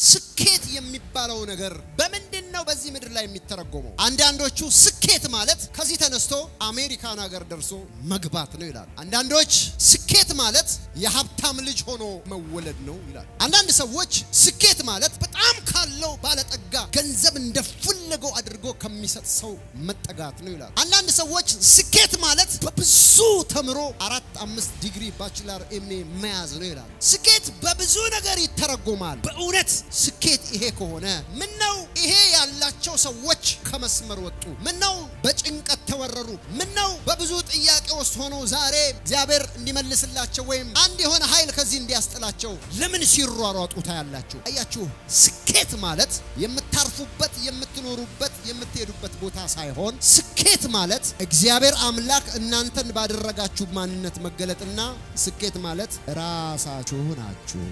ስኬት የሚባለው ነገር በምንድን ነው በዚህ ምድር ላይ የሚተረጎመው? አንዳንዶቹ ስኬት ማለት ከዚህ ተነስቶ አሜሪካን ሀገር ደርሶ መግባት ነው ይላል። አንዳንዶች ስኬት ማለት የሀብታም ልጅ ሆኖ መወለድ ነው ይላል። አንዳንድ ሰዎች ስኬት ማለት በጣም ካለው ባለጠጋ ገንዘብ እንደፈለገው አድርጎ ከሚሰጥ ሰው መጠጋት ነው ይላል። አንዳንድ ሰዎች ስኬት ማለት በብዙ ተምሮ አራት አምስት ዲግሪ ባችላር ኤምኤ መያዝ ነው ይላል። ስኬት በብዙ ነገር ይተረጎማል። በእውነት ስኬት ይሄ ከሆነ ምን ነው ይሄ ያላቸው ሰዎች ከመስመር ወጡ? ምን ነው በጭንቀት ተወረሩ? ምን ነው በብዙ ጥያቄ ውስጥ ሆነው ዛሬ እግዚአብሔር እንዲመልስላቸው ወይም አንድ የሆነ ኃይል ከዚህ እንዲያስጥላቸው ለምን ሲሯሯጡ ታያላችሁ? አያችሁ፣ ስኬት ማለት የምታርፉበት፣ የምትኖሩበት፣ የምትሄዱበት ቦታ ሳይሆን ስኬት ማለት እግዚአብሔር አምላክ እናንተን ባደረጋችሁ ማንነት መገለጥና ስኬት ማለት ራሳችሁ ናችሁ።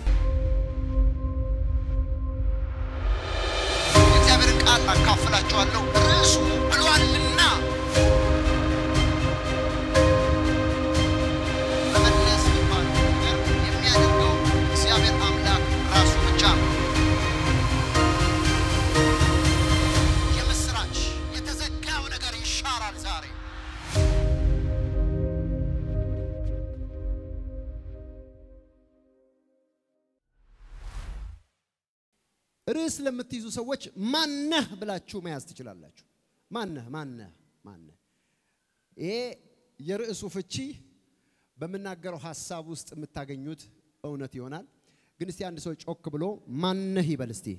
የእግዚአብሔርን ቃል አካፍላችኋለሁ። ርዕሱ ብሏልና መመለስ የሚባለው ነገር የሚያደርገው እግዚአብሔር አምላክ ራሱ ብቻ ነው። የምስራች የተዘጋው ነገር ይሻራል ዛሬ። ርዕስ ለምትይዙ ሰዎች ማነህ ብላችሁ መያዝ ትችላላችሁ። ማነህ ማነህ ማነህ። ይሄ የርዕሱ ፍቺ በምናገረው ሀሳብ ውስጥ የምታገኙት እውነት ይሆናል። ግን እስቲ አንድ ሰው ጮክ ብሎ ማነህ ይበል እስቲ።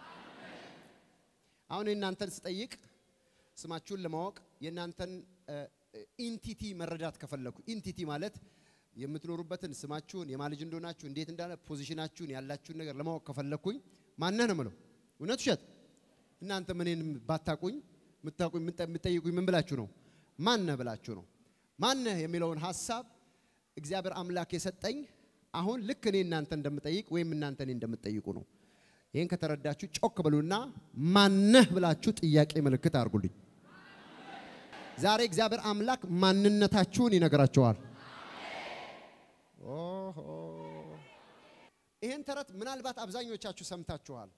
አሁን የእናንተን ስጠይቅ ስማችሁን ለማወቅ የእናንተን ኢንቲቲ መረዳት ከፈለኩ ኢንቲቲ ማለት የምትኖሩበትን ስማችሁን የማን ልጅ እንደሆናችሁ እንዴት እንዳለ ፖዚሽናችሁን ያላችሁን ነገር ለማወቅ ከፈለኩኝ ማነህ ነው የምለው። እውነት ውሸት? እናንተ ምንን ባታቁኝ የምታቁኝ የምትጠይቁኝ ምን ብላችሁ ነው? ማነህ ብላችሁ ነው። ማነህ የሚለውን ሀሳብ እግዚአብሔር አምላክ የሰጠኝ አሁን ልክ እኔ እናንተ እንደምጠይቅ ወይም እናንተ እኔ እንደምትጠይቁ ነው። ይህን ከተረዳችሁ ጮክ ብሉና ማነህ ብላችሁ ጥያቄ ምልክት አድርጉልኝ። ዛሬ እግዚአብሔር አምላክ ማንነታችሁን ይነግራቸዋል። ኦሆ ይህን ተረት ምናልባት አብዛኞቻችሁ ሰምታችኋል።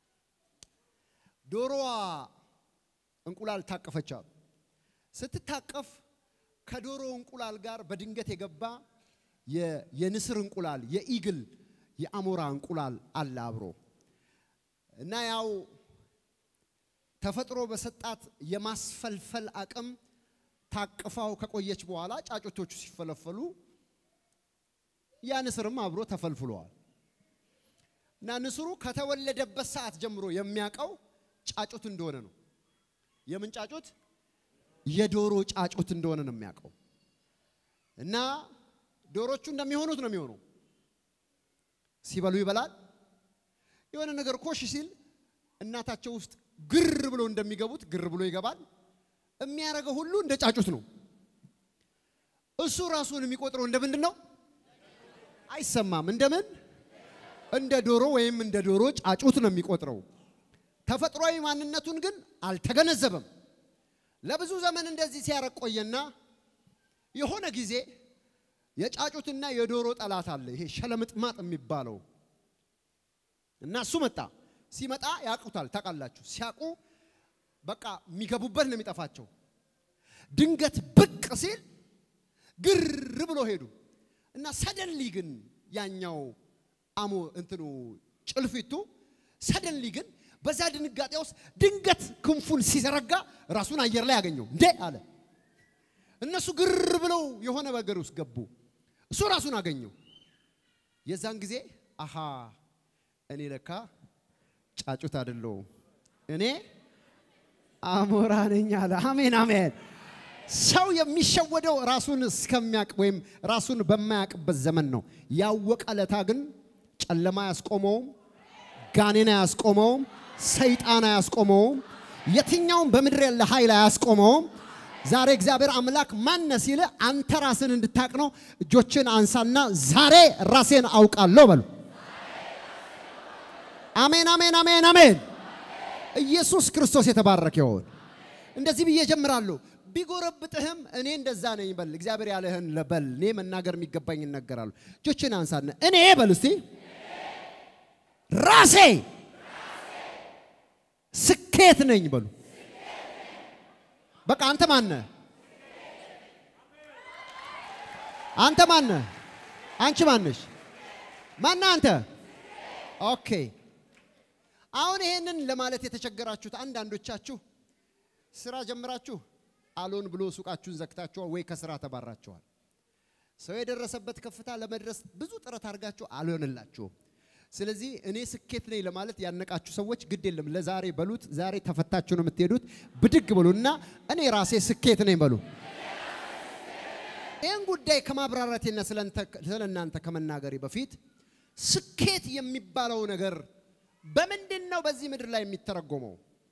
ዶሮዋ እንቁላል ታቀፈቻል። ስትታቀፍ ከዶሮ እንቁላል ጋር በድንገት የገባ የንስር እንቁላል፣ የኢግል የአሞራ እንቁላል አለ አብሮ እና ያው ተፈጥሮ በሰጣት የማስፈልፈል አቅም ታቅፋው ከቆየች በኋላ ጫጩቶቹ ሲፈለፈሉ ያ ንስርም አብሮ ተፈልፍለዋል። እና ንስሩ ከተወለደበት ሰዓት ጀምሮ የሚያውቀው ጫጩት እንደሆነ ነው። የምን ጫጩት? የዶሮ ጫጩት እንደሆነ ነው የሚያውቀው። እና ዶሮቹ እንደሚሆኑት ነው የሚሆነው። ሲበሉ ይበላል። የሆነ ነገር ኮሽ ሲል እናታቸው ውስጥ ግር ብሎ እንደሚገቡት ግር ብሎ ይገባል። የሚያደርገው ሁሉ እንደ ጫጩት ነው። እሱ ራሱን የሚቆጥረው እንደ ምንድን ነው? አይሰማም። እንደምን እንደ ዶሮ ወይም እንደ ዶሮ ጫጩት ነው የሚቆጥረው። ተፈጥሯዊ ማንነቱን ግን አልተገነዘበም። ለብዙ ዘመን እንደዚህ ሲያረግ ቆየና የሆነ ጊዜ የጫጩትና የዶሮ ጠላት አለ፣ ይሄ ሸለምጥማጥ የሚባለው እና እሱ መጣ። ሲመጣ ያውቁታል፣ ታውቃላችሁ። ሲያውቁ በቃ የሚገቡበት ነው የሚጠፋቸው። ድንገት ብቅ ሲል ግር ብሎ ሄዱ እና ሰደንሊ ግን ያኛው አሞ እንትኑ ጭልፊቱ ሰደንሊ ግን በዛ ድንጋጤ ውስጥ ድንገት ክንፉን ሲዘረጋ ራሱን አየር ላይ ያገኘው እንዴ አለ። እነሱ ግር ብለው የሆነ ነገር ውስጥ ገቡ። እሱ ራሱን አገኘው። የዛን ጊዜ አሃ እኔ ለካ ጫጩት አይደለሁም፣ እኔ አሞራ ነኝ አለ። አሜን አሜን። ሰው የሚሸወደው ራሱን እስከሚያውቅ ወይም ራሱን በማያውቅበት ዘመን ነው። ያወቀ ለታ ግን ጨለማ አያስቆመውም፣ ጋኔን አያስቆመውም፣ ሰይጣን አያስቆመውም፣ የትኛውም በምድር ያለ ኃይል አያስቆመውም። ዛሬ እግዚአብሔር አምላክ ማነ ሲል አንተ ራስን እንድታቅ ነው። እጆችን አንሳና ዛሬ ራሴን አውቃለሁ በሉ። አሜን አሜን አሜን አሜን። ኢየሱስ ክርስቶስ የተባረከ ይሁን። እንደዚህ ብዬ ጀምራለሁ። ቢጎረብጥህም እኔ እንደዛ ነኝ በል። እግዚአብሔር ያለህን በል። እኔ መናገር የሚገባኝ እናገራለሁ። እጆችን አንሳና እኔ በል እስቲ ራሴ ስኬት ነኝ በሉ። በቃ አንተ ማነ? አንተ ማነ? አንቺ ማነሽ? ማና አንተ? ኦኬ። አሁን ይሄንን ለማለት የተቸገራችሁት አንዳንዶቻችሁ ስራ ጀምራችሁ አሎን ብሎ ሱቃችሁን ዘግታችኋል ወይ ከስራ ተባራችኋል። ሰው የደረሰበት ከፍታ ለመድረስ ብዙ ጥረት አድርጋችሁ አልሆንላችሁም። ስለዚህ እኔ ስኬት ነኝ ለማለት ያነቃችሁ ሰዎች ግድ የለም ለዛሬ በሉት። ዛሬ ተፈታችሁ ነው የምትሄዱት። ብድግ በሉና እኔ ራሴ ስኬት ነኝ በሉ። ይህን ጉዳይ ከማብራራቴና ስለ እናንተ ከመናገሬ በፊት ስኬት የሚባለው ነገር በምንድን ነው በዚህ ምድር ላይ የሚተረጎመው?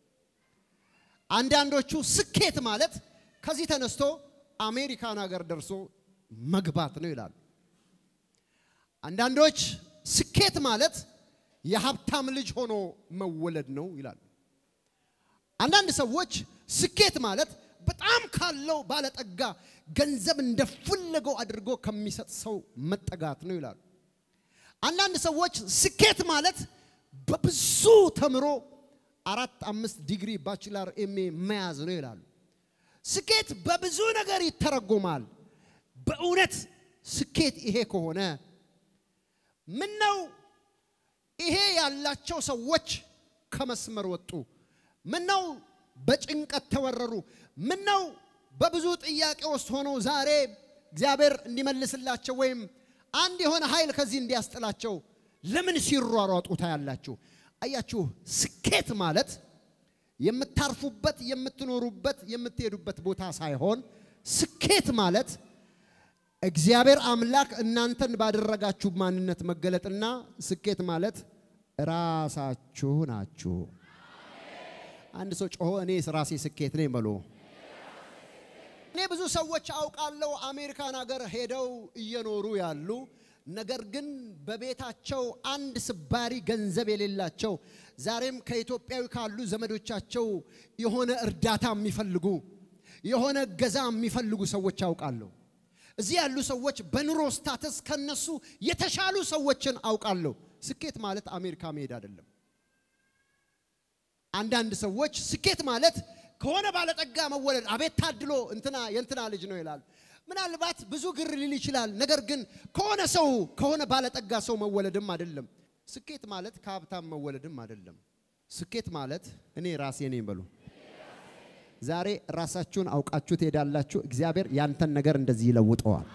አንዳንዶቹ ስኬት ማለት ከዚህ ተነስቶ አሜሪካን ሀገር ደርሶ መግባት ነው ይላሉ። አንዳንዶች ስኬት ማለት የሀብታም ልጅ ሆኖ መወለድ ነው ይላሉ። አንዳንድ ሰዎች ስኬት ማለት በጣም ካለው ባለጠጋ ገንዘብ እንደፈለገው አድርጎ ከሚሰጥ ሰው መጠጋት ነው ይላሉ። አንዳንድ ሰዎች ስኬት ማለት በብዙ ተምሮ አራት አምስት ዲግሪ ባችላር ኤሜ መያዝ ነው ይላሉ። ስኬት በብዙ ነገር ይተረጎማል። በእውነት ስኬት ይሄ ከሆነ ምን ነው ይሄ ያላቸው ሰዎች ከመስመር ወጡ? ምን ነው በጭንቀት ተወረሩ? ምን ነው በብዙ ጥያቄ ውስጥ ሆነው ዛሬ እግዚአብሔር እንዲመልስላቸው ወይም አንድ የሆነ ኃይል ከዚህ እንዲያስጥላቸው ለምን ሲሯሯጡ ታያላችሁ? አያችሁ፣ ስኬት ማለት የምታርፉበት፣ የምትኖሩበት፣ የምትሄዱበት ቦታ ሳይሆን ስኬት ማለት እግዚአብሔር አምላክ እናንተን ባደረጋችሁ ማንነት መገለጥና ስኬት ማለት ራሳችሁ ናችሁ። አንድ ሰው ጮሆ እኔ ራሴ ስኬት ነኝ በሎ። እኔ ብዙ ሰዎች አውቃለሁ አሜሪካን ሀገር ሄደው እየኖሩ ያሉ ነገር ግን በቤታቸው አንድ ስባሪ ገንዘብ የሌላቸው ዛሬም ከኢትዮጵያዊ ካሉ ዘመዶቻቸው የሆነ እርዳታ የሚፈልጉ የሆነ እገዛ የሚፈልጉ ሰዎች አውቃለሁ። እዚህ ያሉ ሰዎች በኑሮ ስታተስ ከነሱ የተሻሉ ሰዎችን አውቃለሁ። ስኬት ማለት አሜሪካ መሄድ አይደለም። አንዳንድ ሰዎች ስኬት ማለት ከሆነ ባለጠጋ መወለድ፣ አቤት ታድሎ እንትና የእንትና ልጅ ነው ይላሉ። ምናልባት ብዙ ግር ሊል ይችላል። ነገር ግን ከሆነ ሰው ከሆነ ባለጠጋ ሰው መወለድም አይደለም። ስኬት ማለት ከሀብታም መወለድም አይደለም። ስኬት ማለት እኔ ራሴ ነኝ በሉ። ዛሬ ራሳችሁን አውቃችሁ ትሄዳላችሁ። እግዚአብሔር ያንተን ነገር እንደዚህ ይለውጠዋል።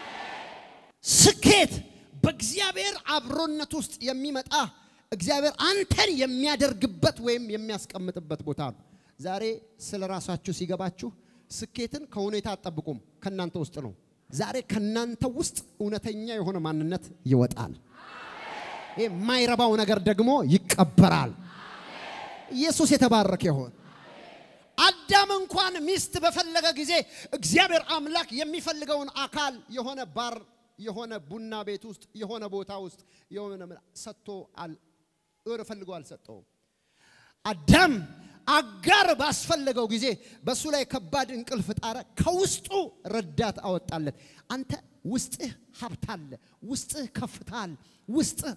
ስኬት በእግዚአብሔር አብሮነት ውስጥ የሚመጣ እግዚአብሔር አንተን የሚያደርግበት ወይም የሚያስቀምጥበት ቦታ ነው። ዛሬ ስለ ራሳችሁ ሲገባችሁ ስኬትን ከሁኔታ አትጠብቁም፣ ከእናንተ ውስጥ ነው። ዛሬ ከእናንተ ውስጥ እውነተኛ የሆነ ማንነት ይወጣል። ይህ የማይረባው ነገር ደግሞ ይቀበራል። ኢየሱስ የተባረከ ይሆን። አዳም እንኳን ሚስት በፈለገ ጊዜ እግዚአብሔር አምላክ የሚፈልገውን አካል የሆነ ባር የሆነ ቡና ቤት ውስጥ የሆነ ቦታ ውስጥ የሆነ ሰጥቶ ፈልጎ አልሰጠውም። አዳም አጋር ባስፈለገው ጊዜ በእሱ ላይ ከባድ እንቅልፍ ጣረ። ከውስጡ ረዳት አወጣለት። አንተ ውስጥህ ሀብት አለ፣ ውስጥህ ከፍታ አለ፣ ውስጥህ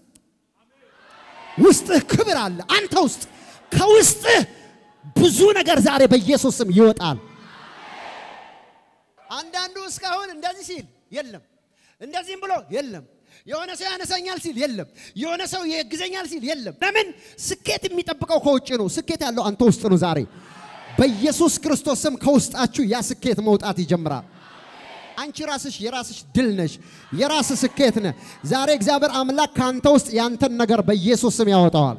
ውስጥህ ክብር አለ። አንተ ውስጥ ከውስጥህ ብዙ ነገር ዛሬ በኢየሱስ ስም ይወጣል። አንዳንዱ እስካሁን እንደዚህ ሲል የለም፣ እንደዚህም ብሎ የለም፣ የሆነ ሰው ያነሳኛል ሲል የለም፣ የሆነ ሰው ያግዘኛል ሲል የለም። ለምን? ስኬት የሚጠብቀው ከውጭ ነው። ስኬት ያለው አንተ ውስጥ ነው። ዛሬ በኢየሱስ ክርስቶስ ስም ከውስጣችሁ ያ ስኬት መውጣት ይጀምራል። አንቺ ራስሽ የራስሽ ድል ነሽ፣ የራስ ስኬት ነህ። ዛሬ እግዚአብሔር አምላክ ከአንተ ውስጥ ያንተን ነገር በኢየሱስ ስም ያወጣዋል።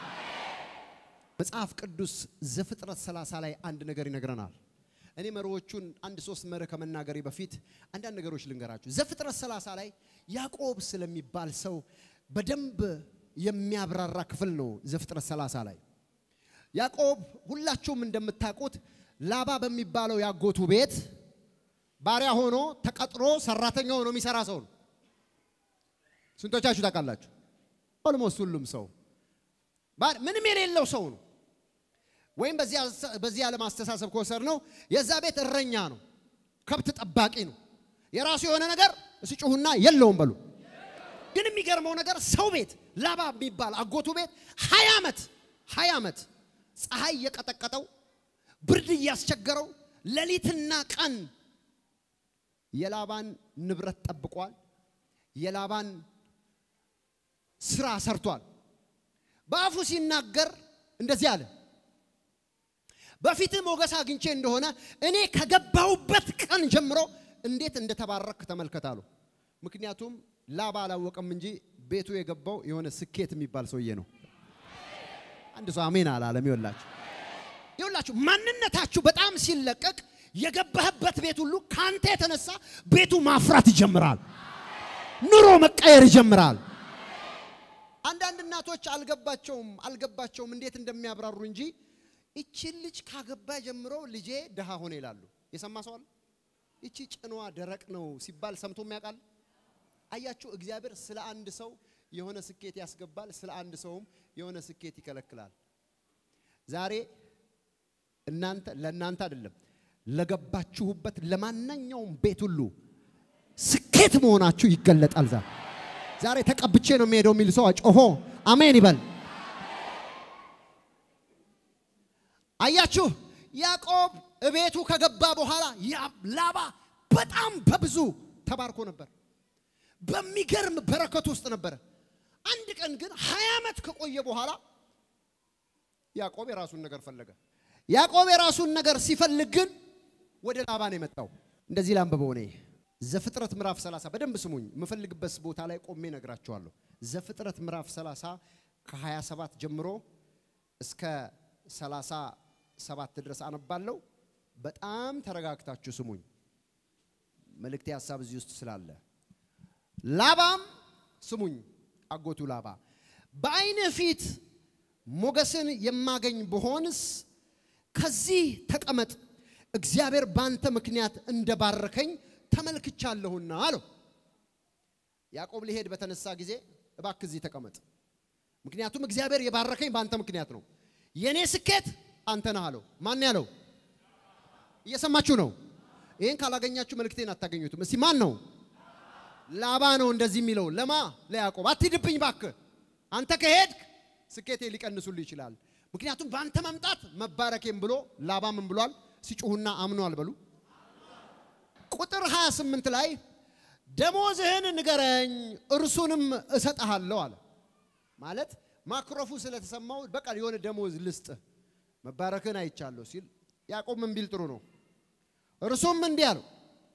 መጽሐፍ ቅዱስ ዘፍጥረት 30 ላይ አንድ ነገር ይነግረናል። እኔ መሪዎቹን አንድ ሶስት መርህ ከመናገሬ በፊት አንዳንድ ነገሮች ልንገራችሁ። ዘፍጥረት 30 ላይ ያዕቆብ ስለሚባል ሰው በደንብ የሚያብራራ ክፍል ነው። ዘፍጥረት 30 ላይ ያዕቆብ ሁላችሁም እንደምታውቁት ላባ በሚባለው ያጎቱ ቤት ባሪያ ሆኖ ተቀጥሮ ሰራተኛ ሆኖ የሚሰራ ሰው ነው። ስንቶቻችሁ ታውቃላችሁ? ኦልሞስት ሁሉም ሰው ምንም የሌለው ሰው ነው። ወይም በዚህ ዓለም አስተሳሰብ ከወሰድ ነው የዛ ቤት እረኛ ነው፣ ከብት ጠባቂ ነው። የራሱ የሆነ ነገር እስጩሁና የለውም በሉ። ግን የሚገርመው ነገር ሰው ቤት ላባ የሚባል አጎቱ ቤት ሀያ ዓመት ሀያ ዓመት ፀሐይ እየቀጠቀጠው ብርድ እያስቸገረው ሌሊትና ቀን የላባን ንብረት ጠብቋል። የላባን ስራ ሰርቷል። በአፉ ሲናገር እንደዚህ አለ፣ በፊትህ ሞገስ አግኝቼ እንደሆነ እኔ ከገባሁበት ቀን ጀምሮ እንዴት እንደተባረክ ተመልከታሉ። ምክንያቱም ላባ አላወቀም እንጂ ቤቱ የገባው የሆነ ስኬት የሚባል ሰውዬ ነው። አንድ ሰው አሜን አላለም። ይወላችሁ ይወላችሁ ማንነታችሁ በጣም ሲለቀቅ የገባህበት ቤት ሁሉ ካንተ የተነሳ ቤቱ ማፍራት ይጀምራል። ኑሮ መቀየር ይጀምራል። አንዳንድ እናቶች አልገባቸውም አልገባቸውም እንዴት እንደሚያብራሩ እንጂ እቺን ልጅ ካገባ ጀምሮ ልጄ ድሃ ሆነ ይላሉ። የሰማ ሰው አለ? እቺ ጭኗ ደረቅ ነው ሲባል ሰምቶ የሚያውቃል? አያችሁ፣ እግዚአብሔር ስለ አንድ ሰው የሆነ ስኬት ያስገባል፣ ስለ አንድ ሰውም የሆነ ስኬት ይከለክላል። ዛሬ እናንተ ለእናንተ አይደለም ለገባችሁበት ለማንኛውም ቤት ሁሉ ስኬት መሆናችሁ ይገለጣል። ዛሬ ዛሬ ተቀብቼ ነው የሚሄደው የሚል ሰው ጮሆ አሜን ይበል። አያችሁ ያዕቆብ እቤቱ ከገባ በኋላ ላባ በጣም በብዙ ተባርኮ ነበር። በሚገርም በረከት ውስጥ ነበረ። አንድ ቀን ግን ሀያ ዓመት ከቆየ በኋላ ያዕቆብ የራሱን ነገር ፈለገ። ያዕቆብ የራሱን ነገር ሲፈልግ ግን ወደ ላባ ነው የመጣው። እንደዚህ ላንብበው እኔ ዘፍጥረት ምዕራፍ 30 በደንብ ስሙኝ። የምፈልግበት ቦታ ላይ ቆሜ ነግራቸዋለሁ። ዘፍጥረት ምዕራፍ 30 ከ27 ጀምሮ እስከ 37 ድረስ አነባለሁ። በጣም ተረጋግታችሁ ስሙኝ። መልእክቴ ሀሳብ እዚህ ውስጥ ስላለ ላባም ስሙኝ፣ አጎቱ ላባ በዓይንህ ፊት ሞገስን የማገኝ ብሆንስ ከዚህ ተቀመጥ፣ እግዚአብሔር ባንተ ምክንያት እንደባረከኝ ተመልክቻለሁና አለው። ያዕቆብ ሊሄድ በተነሳ ጊዜ እባክህ እዚህ ተቀመጥ፣ ምክንያቱም እግዚአብሔር የባረከኝ በአንተ ምክንያት ነው። የእኔ ስኬት አንተ ነህ አለው። ማን ያለው? እየሰማችሁ ነው? ይህን ካላገኛችሁ መልእክቴን አታገኙትም። እስቲ ማን ነው? ላባ ነው እንደዚህ የሚለው ለማ ለያዕቆብ አትሂድብኝ እባክህ አንተ ከሄድክ ስኬቴ ሊቀንሱልህ ይችላል። ምክንያቱም በአንተ መምጣት መባረኬም ብሎ ላባ ምን ብሏል? ሲጮሁና አምኗል በሉ። ቁጥር 28 ላይ ደሞዝህን ንገረኝ እርሱንም እሰጥሃለሁ አለ። ማለት ማክሮፉ ስለተሰማው በቃ የሆነ ደሞዝ ልስጥህ መባረክህን አይቻለሁ ሲል ያዕቆብ ምን ቢል ጥሩ ነው? እርሱም እንዲህ አለው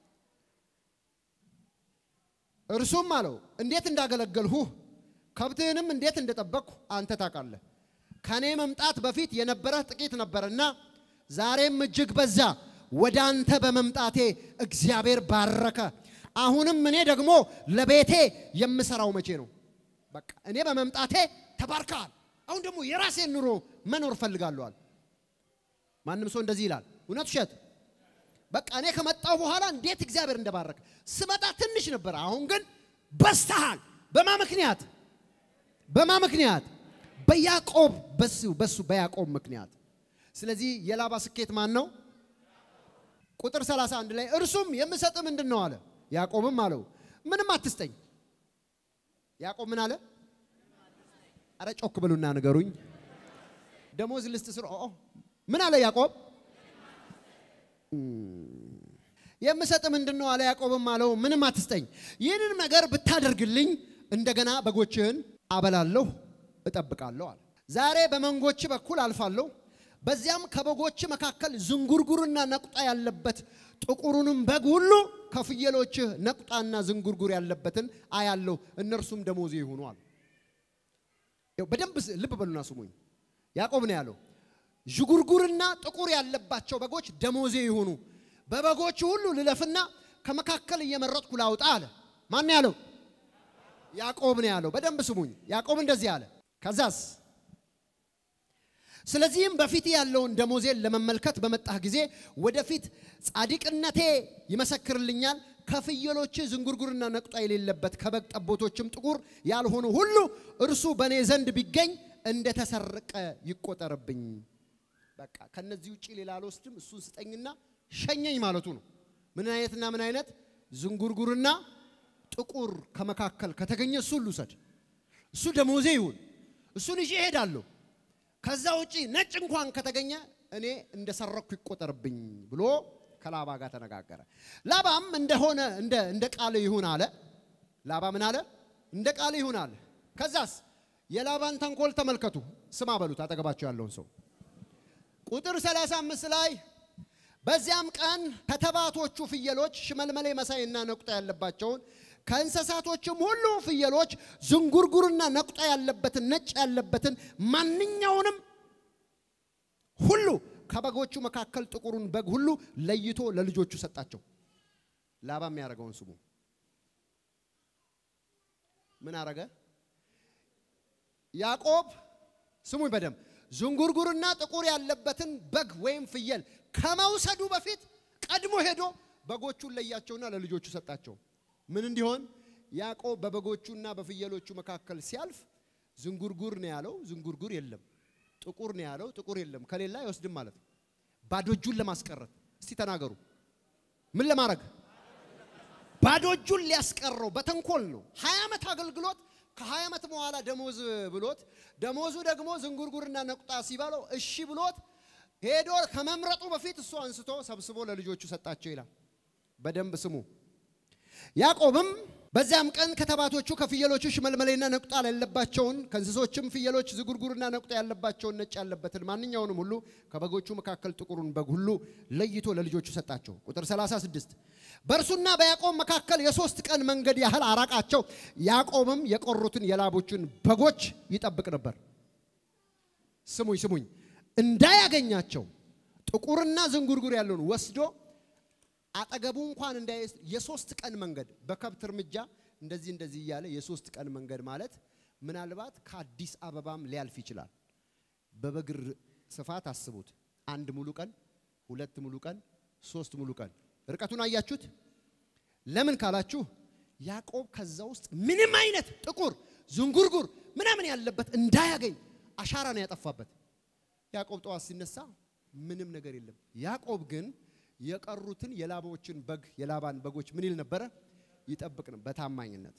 እርሱም አለው እንዴት እንዳገለገልሁህ ከብትህንም እንዴት እንደጠበቅሁ አንተ ታውቃለህ። ከኔ መምጣት በፊት የነበረህ ጥቂት ነበርና ዛሬም እጅግ በዛ። ወደ አንተ በመምጣቴ እግዚአብሔር ባረከ። አሁንም እኔ ደግሞ ለቤቴ የምሰራው መቼ ነው? በቃ እኔ በመምጣቴ ተባርከሃል። አሁን ደግሞ የራሴን ኑሮ መኖር ፈልጋለዋል። ማንም ሰው እንደዚህ ይላል። እውነት ውሸት? በቃ እኔ ከመጣሁ በኋላ እንዴት እግዚአብሔር እንደባረከ ስመጣ ትንሽ ነበር፣ አሁን ግን በስተሃል። በማ ምክንያት በማ ምክንያት? በያዕቆብ በሱ በሱ በያዕቆብ ምክንያት። ስለዚህ የላባ ስኬት ማን ነው? ቁጥር 31 ላይ እርሱም የምሰጥ ምንድን ነው አለ። ያዕቆብም አለው ምንም አትስጠኝ። ያዕቆብ ምን አለ? አረ ጮክ ብሉና ንገሩኝ። ደሞዝ ልስጥ ስር ምን አለ ያዕቆብ? የምሰጥ ምንድን ነው አለ። ያዕቆብም አለው ምንም አትስጠኝ፣ ይህንን ነገር ብታደርግልኝ እንደገና በጎችህን አበላለሁ እጠብቃለሁ አለ። ዛሬ በመንጎች በኩል አልፋለሁ፣ በዚያም ከበጎች መካከል ዝንጉርጉርና ነቁጣ ያለበት ጥቁሩንም በግ ሁሉ ከፍየሎችህ ነቁጣና ዝንጉርጉር ያለበትን አያለሁ፣ እነርሱም ደሞዜ ይሁኑ አለ። በደንብ ልብ በሉና ስሙኝ። ያዕቆብ ነው ያለው ዥጉርጉርና ጥቁር ያለባቸው በጎች ደሞዜ ይሁኑ፣ በበጎቹ ሁሉ ልለፍና ከመካከል እየመረጥኩ ላውጣ አለ። ማን ያለው? ያዕቆብ ነው ያለው። በደንብ ስሙኝ። ያዕቆብ እንደዚህ አለ። ከዛስ ስለዚህም በፊት ያለውን ደሞዜን ለመመልከት በመጣህ ጊዜ ወደፊት ጻድቅነቴ ይመሰክርልኛል። ከፍየሎች ዝንጉርጉርና ነቁጣ የሌለበት ከበግ ጠቦቶችም ጥቁር ያልሆኑ ሁሉ እርሱ በእኔ ዘንድ ቢገኝ እንደተሰረቀ ይቆጠርብኝ። በቃ ከነዚህ ውጭ ሌላ አልወስድም፣ እሱን ስጠኝና ሸኘኝ ማለቱ ነው። ምን አይነትና ምን አይነት ዝንጉርጉርና ጥቁር ከመካከል ከተገኘ እሱ ልውሰድ፣ እሱ ደሞዜ ይሁን፣ እሱን ይዤ እሄዳለሁ። ከዛ ውጪ ነጭ እንኳን ከተገኘ እኔ እንደሰረኩ ይቆጠርብኝ ብሎ ከላባ ጋር ተነጋገረ። ላባም እንደሆነ እንደ እንደ ቃል ይሁን አለ። ላባ ምን አለ? እንደ ቃል ይሁን አለ። ከዛስ የላባን ተንኮል ተመልከቱ። ስማ በሉት አጠገባቸው ያለውን ሰው ቁጥር 35 ላይ በዚያም ቀን ከተባቶቹ ፍየሎች ሽመልመሌ መሳይና ነቁጣ ያለባቸውን ከእንስሳቶችም ሁሉ ፍየሎች ዝንጉርጉርና ነቁጣ ያለበትን ነጭ ያለበትን ማንኛውንም ሁሉ ከበጎቹ መካከል ጥቁሩን በግ ሁሉ ለይቶ ለልጆቹ ሰጣቸው። ላባ የሚያደርገውን ስሙ። ምን አረገ? ያዕቆብ ስሙኝ በደንብ ዝንጉርጉርና ጥቁር ያለበትን በግ ወይም ፍየል ከመውሰዱ በፊት ቀድሞ ሄዶ በጎቹን ለያቸውና ለልጆቹ ሰጣቸው። ምን እንዲሆን? ያዕቆብ በበጎቹና በፍየሎቹ መካከል ሲያልፍ ዝንጉርጉር ነው ያለው፣ ዝንጉርጉር የለም። ጥቁር ነው ያለው፣ ጥቁር የለም። ከሌላ አይወስድም ማለት ነው። ባዶ እጁን ለማስቀረት እስቲ ተናገሩ። ምን ለማድረግ? ባዶ እጁን ሊያስቀረው በተንኮል ነው። ሀያ ዓመት አገልግሎት ከሀያ ዓመት በኋላ ደሞዝ ብሎት ደሞዙ ደግሞ ዝንጉርጉርና ነቁጣ ሲባለው እሺ ብሎት ሄዶ ከመምረጡ በፊት እሱ አንስቶ ሰብስቦ ለልጆቹ ሰጣቸው ይላል። በደንብ ስሙ። ያዕቆብም በዚያም ቀን ከተባቶቹ ከፍየሎቹ ሽመልመሌና ነቁጣ ያለባቸውን ከእንስሶችም ፍየሎች ዝጉርጉርና ነቁጣ ያለባቸውን ነጭ ያለበትን ማንኛውንም ሁሉ ከበጎቹ መካከል ጥቁሩን በግ ሁሉ ለይቶ ለልጆቹ ሰጣቸው። ቁጥር 36 በእርሱና በያዕቆብ መካከል የሶስት ቀን መንገድ ያህል አራቃቸው። ያዕቆብም የቆሩትን የላቦቹን በጎች ይጠብቅ ነበር። ስሙኝ ስሙኝ፣ እንዳያገኛቸው ጥቁርና ዝንጉርጉር ያለውን ወስዶ አጠገቡ እንኳን እንዳይስ የሶስት ቀን መንገድ በከብት እርምጃ እንደዚህ እንደዚህ እያለ የሶስት ቀን መንገድ ማለት ምናልባት ከአዲስ አበባም ሊያልፍ ይችላል። በበግር ስፋት አስቡት። አንድ ሙሉ ቀን፣ ሁለት ሙሉ ቀን፣ ሶስት ሙሉ ቀን። ርቀቱን አያችሁት? ለምን ካላችሁ ያዕቆብ ከዛ ውስጥ ምንም አይነት ጥቁር ዝንጉርጉር ምናምን ያለበት እንዳያገኝ አሻራ ነው ያጠፋበት። ያዕቆብ ጠዋት ሲነሳ ምንም ነገር የለም። ያዕቆብ ግን የቀሩትን የላባዎችን በግ የላባን በጎች ምን ይል ነበረ? ይጠብቅ ነው በታማኝነት።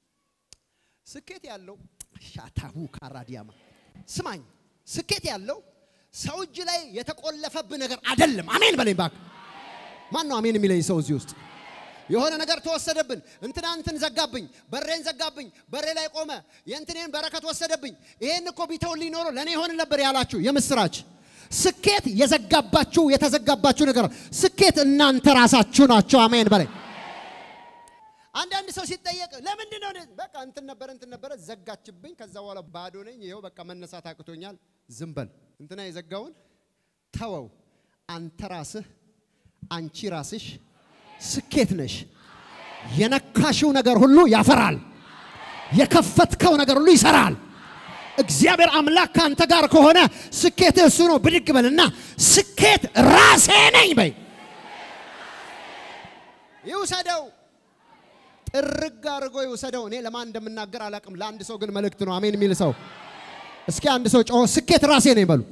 ስኬት ያለው ሻታሁ ካራዲያማ ስማኝ፣ ስኬት ያለው ሰው እጅ ላይ የተቆለፈብህ ነገር አይደለም። አሜን በለኝ እባክህ። ማን ነው አሜን የሚለኝ ሰው እዚህ ውስጥ? የሆነ ነገር ተወሰደብን፣ እንትና እንትን ዘጋብኝ፣ በሬን ዘጋብኝ፣ በሬ ላይ ቆመ፣ የእንትኔን በረከት ወሰደብኝ፣ ይሄን እኮ ቢተውልኝ ኖሮ ለእኔ ይሆን ነበር ያላችሁ የምስራች ስኬት የዘጋባችሁ የተዘጋባችሁ ነገር ስኬት እናንተ ራሳችሁ ናቸው። አሜን በላይ አንዳንድ ሰው ሲጠየቅ ለምንድን ነው በቃ እንትን ነበረ እንትን ነበረ ዘጋችብኝ፣ ከዛ በኋላ ባዶ ነኝ፣ ይኸው በቃ መነሳት አቅቶኛል። ዝም በል እንትና የዘጋውን ተወው። አንተ ራስህ አንቺ ራስሽ ስኬት ነሽ። የነካሽው ነገር ሁሉ ያፈራል። የከፈትከው ነገር ሁሉ ይሰራል። እግዚአብሔር አምላክ ከአንተ ጋር ከሆነ ስኬትህ እሱ ነው። ብድግ በልና ስኬት ራሴ ነኝ በይ። ይውሰደው፣ ጥርግ አድርጎ ይውሰደው። እኔ ለማን እንደምናገር አላውቅም። ለአንድ ሰው ግን መልእክት ነው። አሜን የሚል ሰው እስኪ አንድ ሰው ጮሆ ስኬት ራሴ ነኝ በሉ።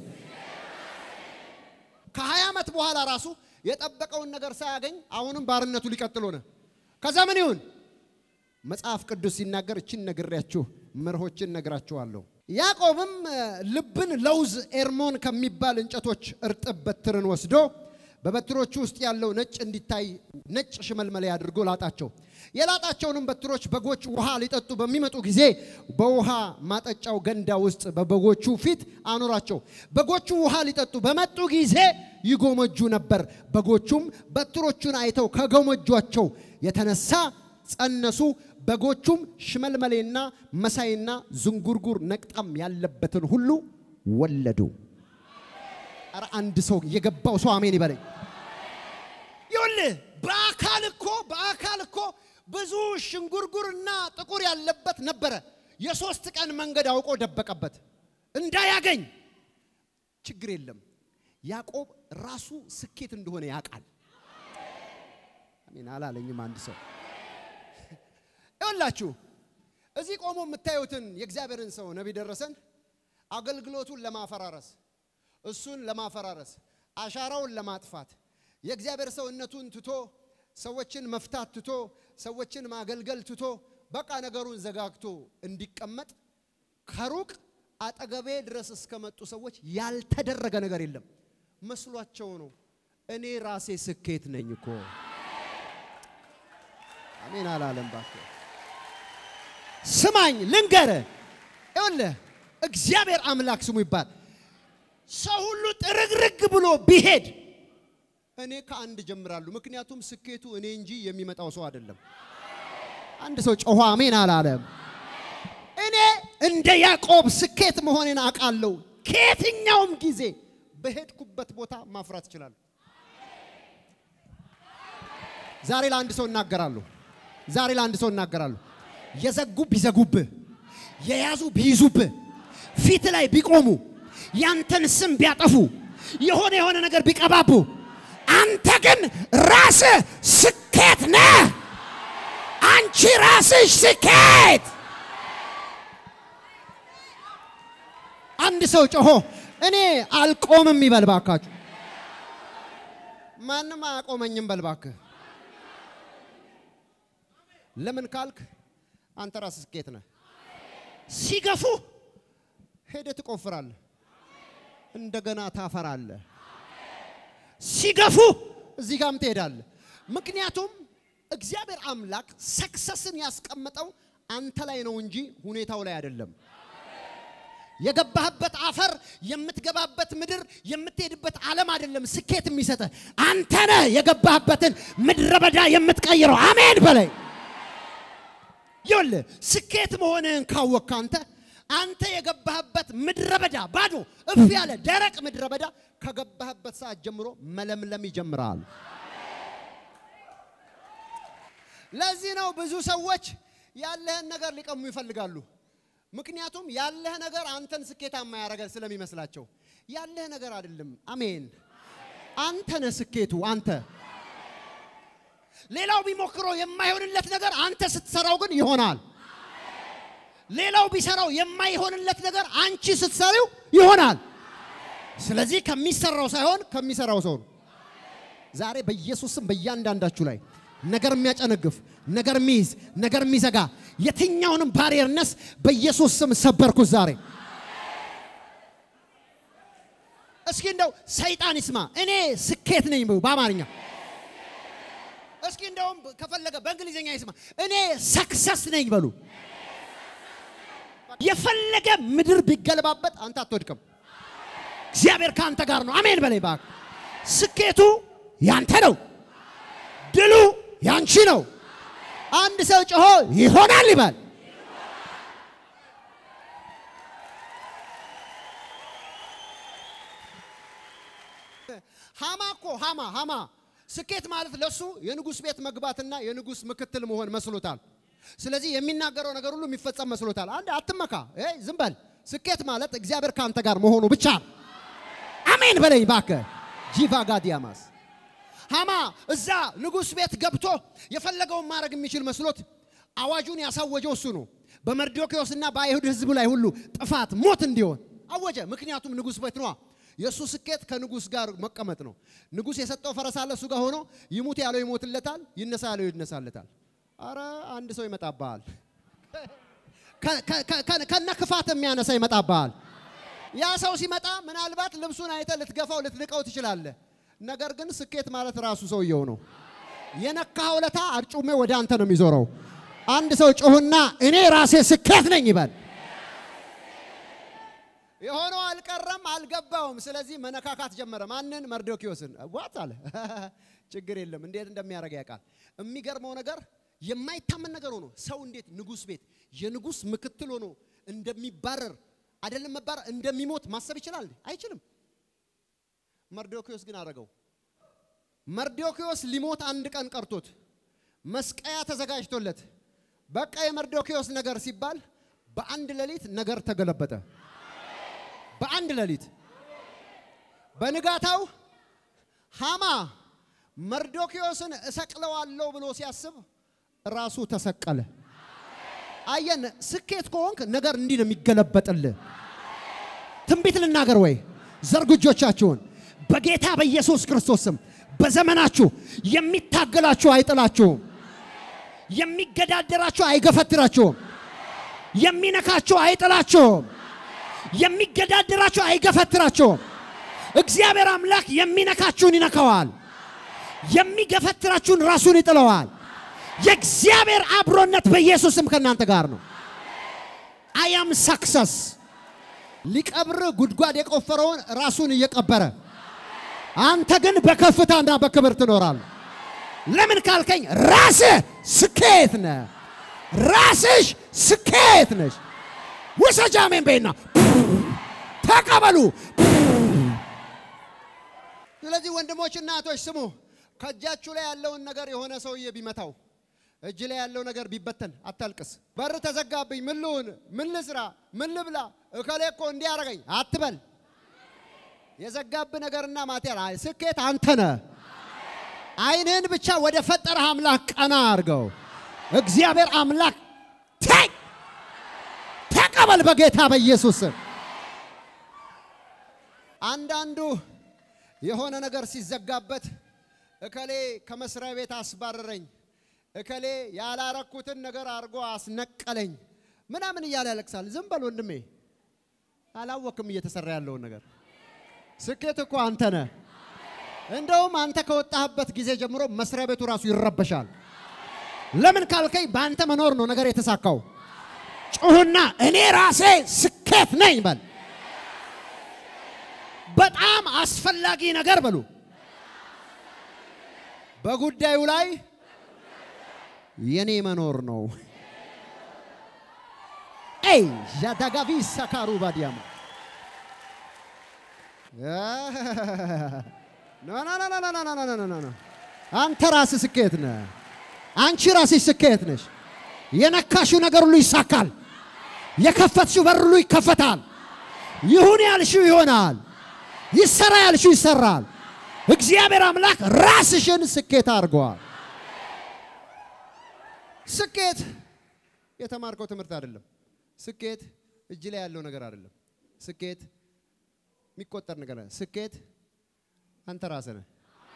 ከሀያ ዓመት በኋላ ራሱ የጠበቀውን ነገር ሳያገኝ አሁንም ባርነቱ ሊቀጥል ሆነ። ከዛ ምን ይሁን? መጽሐፍ ቅዱስ ሲናገር እችን ነግሬያችሁ መርሆችን ነግራችኋለሁ። ያዕቆብም ልብን ለውዝ ኤርሞን ከሚባል እንጨቶች እርጥብ በትርን ወስዶ በበትሮቹ ውስጥ ያለው ነጭ እንዲታይ ነጭ ሽመልመሌ አድርጎ ላጣቸው። የላጣቸውንም በትሮች በጎች ውሃ ሊጠጡ በሚመጡ ጊዜ በውሃ ማጠጫው ገንዳ ውስጥ በበጎቹ ፊት አኖራቸው። በጎቹ ውሃ ሊጠጡ በመጡ ጊዜ ይጎመጁ ነበር። በጎቹም በትሮቹን አይተው ከጎመጇቸው የተነሳ ጸነሱ። በጎቹም ሽመልመሌና መሳይና ዝንጉርጉር ነቅጣም ያለበትን ሁሉ ወለዱ። ኧረ አንድ ሰው የገባው ሰው አሜን ይበለኝ። ይኸውልህ በአካል እኮ በአካል እኮ ብዙ ሽንጉርጉርና ጥቁር ያለበት ነበረ። የሶስት ቀን መንገድ አውቆ ደበቀበት እንዳያገኝ። ችግር የለም ያዕቆብ ራሱ ስኬት እንደሆነ ያውቃል። አሜን አላለኝም አንድ ሰው ይኸውላችሁ እዚህ ቆሞ የምታዩትን የእግዚአብሔርን ሰው ነቢይ ደረሰን አገልግሎቱን ለማፈራረስ እሱን ለማፈራረስ አሻራውን ለማጥፋት የእግዚአብሔር ሰውነቱን ትቶ ሰዎችን መፍታት ትቶ ሰዎችን ማገልገል ትቶ በቃ ነገሩን ዘጋግቶ እንዲቀመጥ ከሩቅ አጠገቤ ድረስ እስከመጡ ሰዎች ያልተደረገ ነገር የለም። መስሏቸው ነው። እኔ ራሴ ስኬት ነኝ እኮ። አሜን አላለም። እባክህ ስማኝ ልንገርህ፣ ይኸውልህ እግዚአብሔር አምላክ ስሙ ይባል። ሰው ሁሉ ጥርግርግ ብሎ ቢሄድ እኔ ከአንድ ጀምራለሁ። ምክንያቱም ስኬቱ እኔ እንጂ የሚመጣው ሰው አይደለም። አንድ ሰው ጮሆ አሜን አላለም። እኔ እንደ ያዕቆብ ስኬት መሆኔን አውቃለሁ። ከየትኛውም ጊዜ በሄድኩበት ቦታ ማፍራት እችላለሁ። ዛሬ ለአንድ ሰው እናገራለሁ። ዛሬ ለአንድ ሰው እናገራለሁ። የዘጉ ቢዘጉብህ፣ የያዙ ቢይዙብህ፣ ፊት ላይ ቢቆሙ፣ ያንተን ስም ቢያጠፉ፣ የሆነ የሆነ ነገር ቢቀባቡ፣ አንተ ግን ራስህ ስኬት ነህ። አንቺ ራስሽ ስኬት። አንድ ሰው ጮሆ እኔ አልቆምም ይበል ባካችሁ። ማንም አያቆመኝም በል ባክህ። ለምን ካልክ አንተ ራስህ ስኬት ነህ። ሲገፉ ሄደህ ትቆፍራለህ፣ እንደገና ታፈራለህ። ሲገፉ እዚህ ጋርም ትሄዳለህ። ምክንያቱም እግዚአብሔር አምላክ ሰክሰስን ያስቀመጠው አንተ ላይ ነው እንጂ ሁኔታው ላይ አይደለም። የገባህበት አፈር፣ የምትገባበት ምድር፣ የምትሄድበት ዓለም አይደለም ስኬት የሚሰጥህ አንተ ነህ። የገባህበትን ምድረ በዳ የምትቀይረው አሜን በላይ ይኸውልህ ስኬት መሆንህን ካወቅክ አንተ አንተ የገባህበት ምድረ በዳ ባዶ እፍ ያለ ደረቅ ምድረ በዳ ከገባህበት ሰዓት ጀምሮ መለምለም ይጀምራል። ለዚህ ነው ብዙ ሰዎች ያለህን ነገር ሊቀሙ ይፈልጋሉ። ምክንያቱም ያለህ ነገር አንተን ስኬታማ ያደርጋል ስለሚመስላቸው። ያለህ ነገር አይደለም። አሜን። አንተ ነህ ስኬቱ አንተ ሌላው ቢሞክረው የማይሆንለት ነገር አንተ ስትሰራው ግን ይሆናል። ሌላው ቢሰራው የማይሆንለት ነገር አንቺ ስትሰሪው ይሆናል። ስለዚህ ከሚሰራው ሳይሆን ከሚሰራው ሰው ነው። ዛሬ በኢየሱስ ስም በእያንዳንዳችሁ ላይ ነገር የሚያጨነግፍ ነገር የሚይዝ ነገር የሚዘጋ የትኛውንም ባሪየርነስ በኢየሱስ ስም ሰበርኩት ዛሬ። እስኪ እንደው ሰይጣን ይስማ፣ እኔ ስኬት ነኝ በአማርኛ እስኪ እንደውም ከፈለገ በእንግሊዝኛ ይስማ፣ እኔ ሰክሰስ ነኝ በሉ። የፈለገ ምድር ቢገለባበት አንተ አትወድቅም። እግዚአብሔር ከአንተ ጋር ነው። አሜን በላይ እባክህ። ስኬቱ ያንተ ነው፣ ድሉ ያንቺ ነው። አንድ ሰው ጮሆ ይሆናል ይባል። ሃማ እኮ ሃማ ሃማ ስኬት ማለት ለሱ የንጉሥ ቤት መግባትና የንጉሥ ምክትል መሆን መስሎታል። ስለዚህ የሚናገረው ነገር ሁሉ የሚፈጸም መስሎታል። አንድ አትመካ፣ ኤይ ዝም በል። ስኬት ማለት እግዚአብሔር ከአንተ ጋር መሆኑ ብቻ ነው። አሜን በለኝ እባክህ። ጂቫ ጋዲያማስ ሃማ እዛ ንጉሥ ቤት ገብቶ የፈለገውን ማድረግ የሚችል መስሎት አዋጁን ያሳወጀው እሱ ነው። በመርዶክዮስና በአይሁድ ሕዝብ ላይ ሁሉ ጥፋት፣ ሞት እንዲሆን አወጀ። ምክንያቱም ንጉሥ ቤት ነዋ። የእሱ ስኬት ከንጉሥ ጋር መቀመጥ ነው። ንጉሥ የሰጠው ፈረስ አለ እሱ ጋር ሆኖ ይሙት ያለው ይሞትለታል፣ ይነሳ ያለው ይነሳለታል። አረ አንድ ሰው ይመጣብሃል፣ ከነ ክፋት የሚያነሳ ይመጣብሃል። ያ ሰው ሲመጣ ምናልባት ልብሱን አይተ ልትገፋው ልትንቀው ትችላለህ። ነገር ግን ስኬት ማለት ራሱ ሰውየው ነው። የነካኸው ለታ አርጩሜ ወደ አንተ ነው የሚዞረው። አንድ ሰው ጮህና እኔ ራሴ ስኬት ነኝ ይበል። የሆነው አልቀረም አልገባውም። ስለዚህ መነካካት ጀመረ። ማንን? መርዶኪዮስን። ዋት አለ ችግር የለም እንዴት እንደሚያደርግ ያውቃል። የሚገርመው ነገር የማይታመን ነገር ሆኖ ሰው እንዴት ንጉሥ ቤት የንጉሥ ምክትል ሆኖ እንደሚባረር አይደለም መባረር እንደሚሞት ማሰብ ይችላል? አይችልም። መርዶኪዮስ ግን አደረገው። መርዶኪዮስ ሊሞት አንድ ቀን ቀርቶት መስቀያ ተዘጋጅቶለት በቃ የመርዶኪዮስ ነገር ሲባል በአንድ ሌሊት ነገር ተገለበጠ። በአንድ ሌሊት በንጋታው ሃማ መርዶኪዮስን እሰቅለዋለሁ ብሎ ሲያስብ ራሱ ተሰቀለ። አየን። ስኬት ከሆንክ ነገር እንዲህ ነው የሚገለበጥልህ። ትንቢት ልናገር ወይ? ዘርጉ እጆቻችሁን። በጌታ በኢየሱስ ክርስቶስ ስም በዘመናችሁ የሚታገላችሁ አይጥላችሁም። የሚገዳደራችሁ አይገፈትራችሁም። የሚነካችሁ አይጥላችሁም። የሚገዳደራችሁ አይገፈትራቸውም። እግዚአብሔር አምላክ የሚነካችሁን ይነካዋል። የሚገፈትራችሁን ራሱን ይጥለዋል። የእግዚአብሔር አብሮነት በኢየሱስም ከእናንተ ጋር ነው። አያም ሳክሰስ ሊቀብር ጉድጓድ የቆፈረውን ራሱን እየቀበረ አንተ ግን በከፍታና በክብር ትኖራለህ። ለምን ካልከኝ ራስህ ስኬት ነህ። ራስሽ ስኬት ነሽ። ውሰጃ አሜን በይና ተቀበሉ። ስለዚህ ወንድሞችና እህቶች ስሙ። ከእጃችሁ ላይ ያለውን ነገር የሆነ ሰውዬ ቢመታው እጅ ላይ ያለው ነገር ቢበተን አታልቅስ። በር ተዘጋብኝ፣ ምን ልሁን፣ ምን ልስራ፣ ምን ልብላ፣ እከሌ እኮ እንዲያረገኝ አትበል። የዘጋብ ነገርና ማቴሪያል ስኬት አንተ ነህ። አይንህን ብቻ ወደ ፈጠረህ አምላክ ቀና አድርገው። እግዚአብሔር አምላክ ተይ ተቀበል በጌታ በኢየሱስ ስም። አንዳንዱ የሆነ ነገር ሲዘጋበት እከሌ ከመስሪያ ቤት አስባረረኝ፣ እከሌ ያላረኩትን ነገር አድርጎ አስነቀለኝ ምናምን እያለ ያለቅሳል። ዝም በል ወንድሜ፣ አላወክም እየተሰራ ያለውን ነገር። ስኬት እኮ አንተ ነህ። እንደውም አንተ ከወጣህበት ጊዜ ጀምሮ መስሪያ ቤቱ ራሱ ይረበሻል። ለምን ካልከኝ በአንተ መኖር ነው ነገር የተሳካው። ጩሁና እኔ ራሴ ስኬት ነኝ በል። በጣም አስፈላጊ ነገር በሉ። በጉዳዩ ላይ የኔ መኖር ነው። ኤይ ዣዳጋቪ ሰካሩ ባዲያማ ኖ ኖ ኖ ኖ ኖ ኖ ኖ ኖ ኖ ኖ አንተ ራስህ ስኬት ነህ። አንቺ ራስሽ ስኬት ነሽ። የነካሽው ነገር ሁሉ ይሳካል። የከፈትሽው በር ሁሉ ይከፈታል። ይሁን ያልሽው ይሆናል። ይሰራ ያልሽው ይሰራል። እግዚአብሔር አምላክ ራስሽን ስኬት አድርገዋል። ስኬት የተማርከው ትምህርት አይደለም። ስኬት እጅ ላይ ያለው ነገር አይደለም። ስኬት የሚቆጠር ነገር ነው። ስኬት አንተ ራስህ ነህ።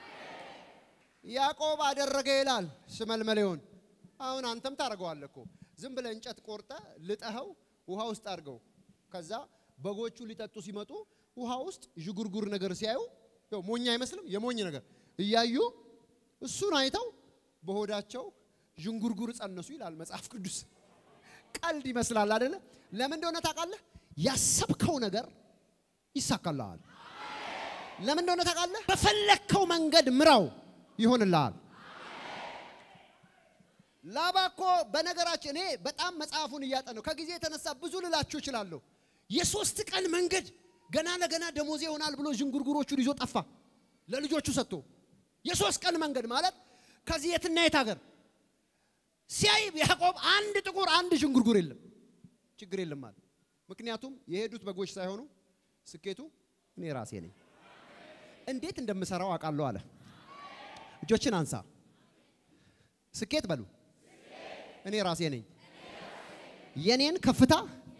ያዕቆብ አደረገ ይላል ሽመልመሌውን። አሁን አንተም ታደርገዋለህ እኮ ዝም ብለህ እንጨት ቆርጠ ልጠኸው ውሃ ውስጥ አድርገው። ከዛ በጎቹ ሊጠጡ ሲመጡ ውሃ ውስጥ ዥጉርጉር ነገር ሲያዩ ያው ሞኝ አይመስልም? የሞኝ ነገር እያዩ እሱን አይተው በሆዳቸው ዥንጉርጉር ጸነሱ ይላል መጽሐፍ ቅዱስ። ቀልድ ይመስላል አይደለ? ለምን እንደሆነ ታውቃለህ? ያሰብከው ነገር ይሳካልሃል። ለምን እንደሆነ ታውቃለህ? በፈለግከው መንገድ ምራው ይሆንልሃል። ላባ እኮ በነገራችን እኔ በጣም መጽሐፉን እያጠነው ከጊዜ የተነሳ ብዙ ልላችሁ እችላለሁ። የሶስት ቀን መንገድ ገና ለገና ደሞዜ ይሆናል ብሎ ዥንጉርጉሮቹን ይዞ ጠፋ። ለልጆቹ ሰጥቶ የሶስት ቀን መንገድ ማለት ከዚህ የትና የት ሀገር ሲያይ ያዕቆብ አንድ ጥቁር አንድ ዥንጉርጉር የለም፣ ችግር የለም ማለት ምክንያቱም የሄዱት በጎች ሳይሆኑ ስኬቱ እኔ ራሴ ነኝ። እንዴት እንደምሰራው አውቃለሁ አለ። እጆችን አንሳ። ስኬት በሉ። እኔ ራሴ ነኝ። የኔን ከፍታ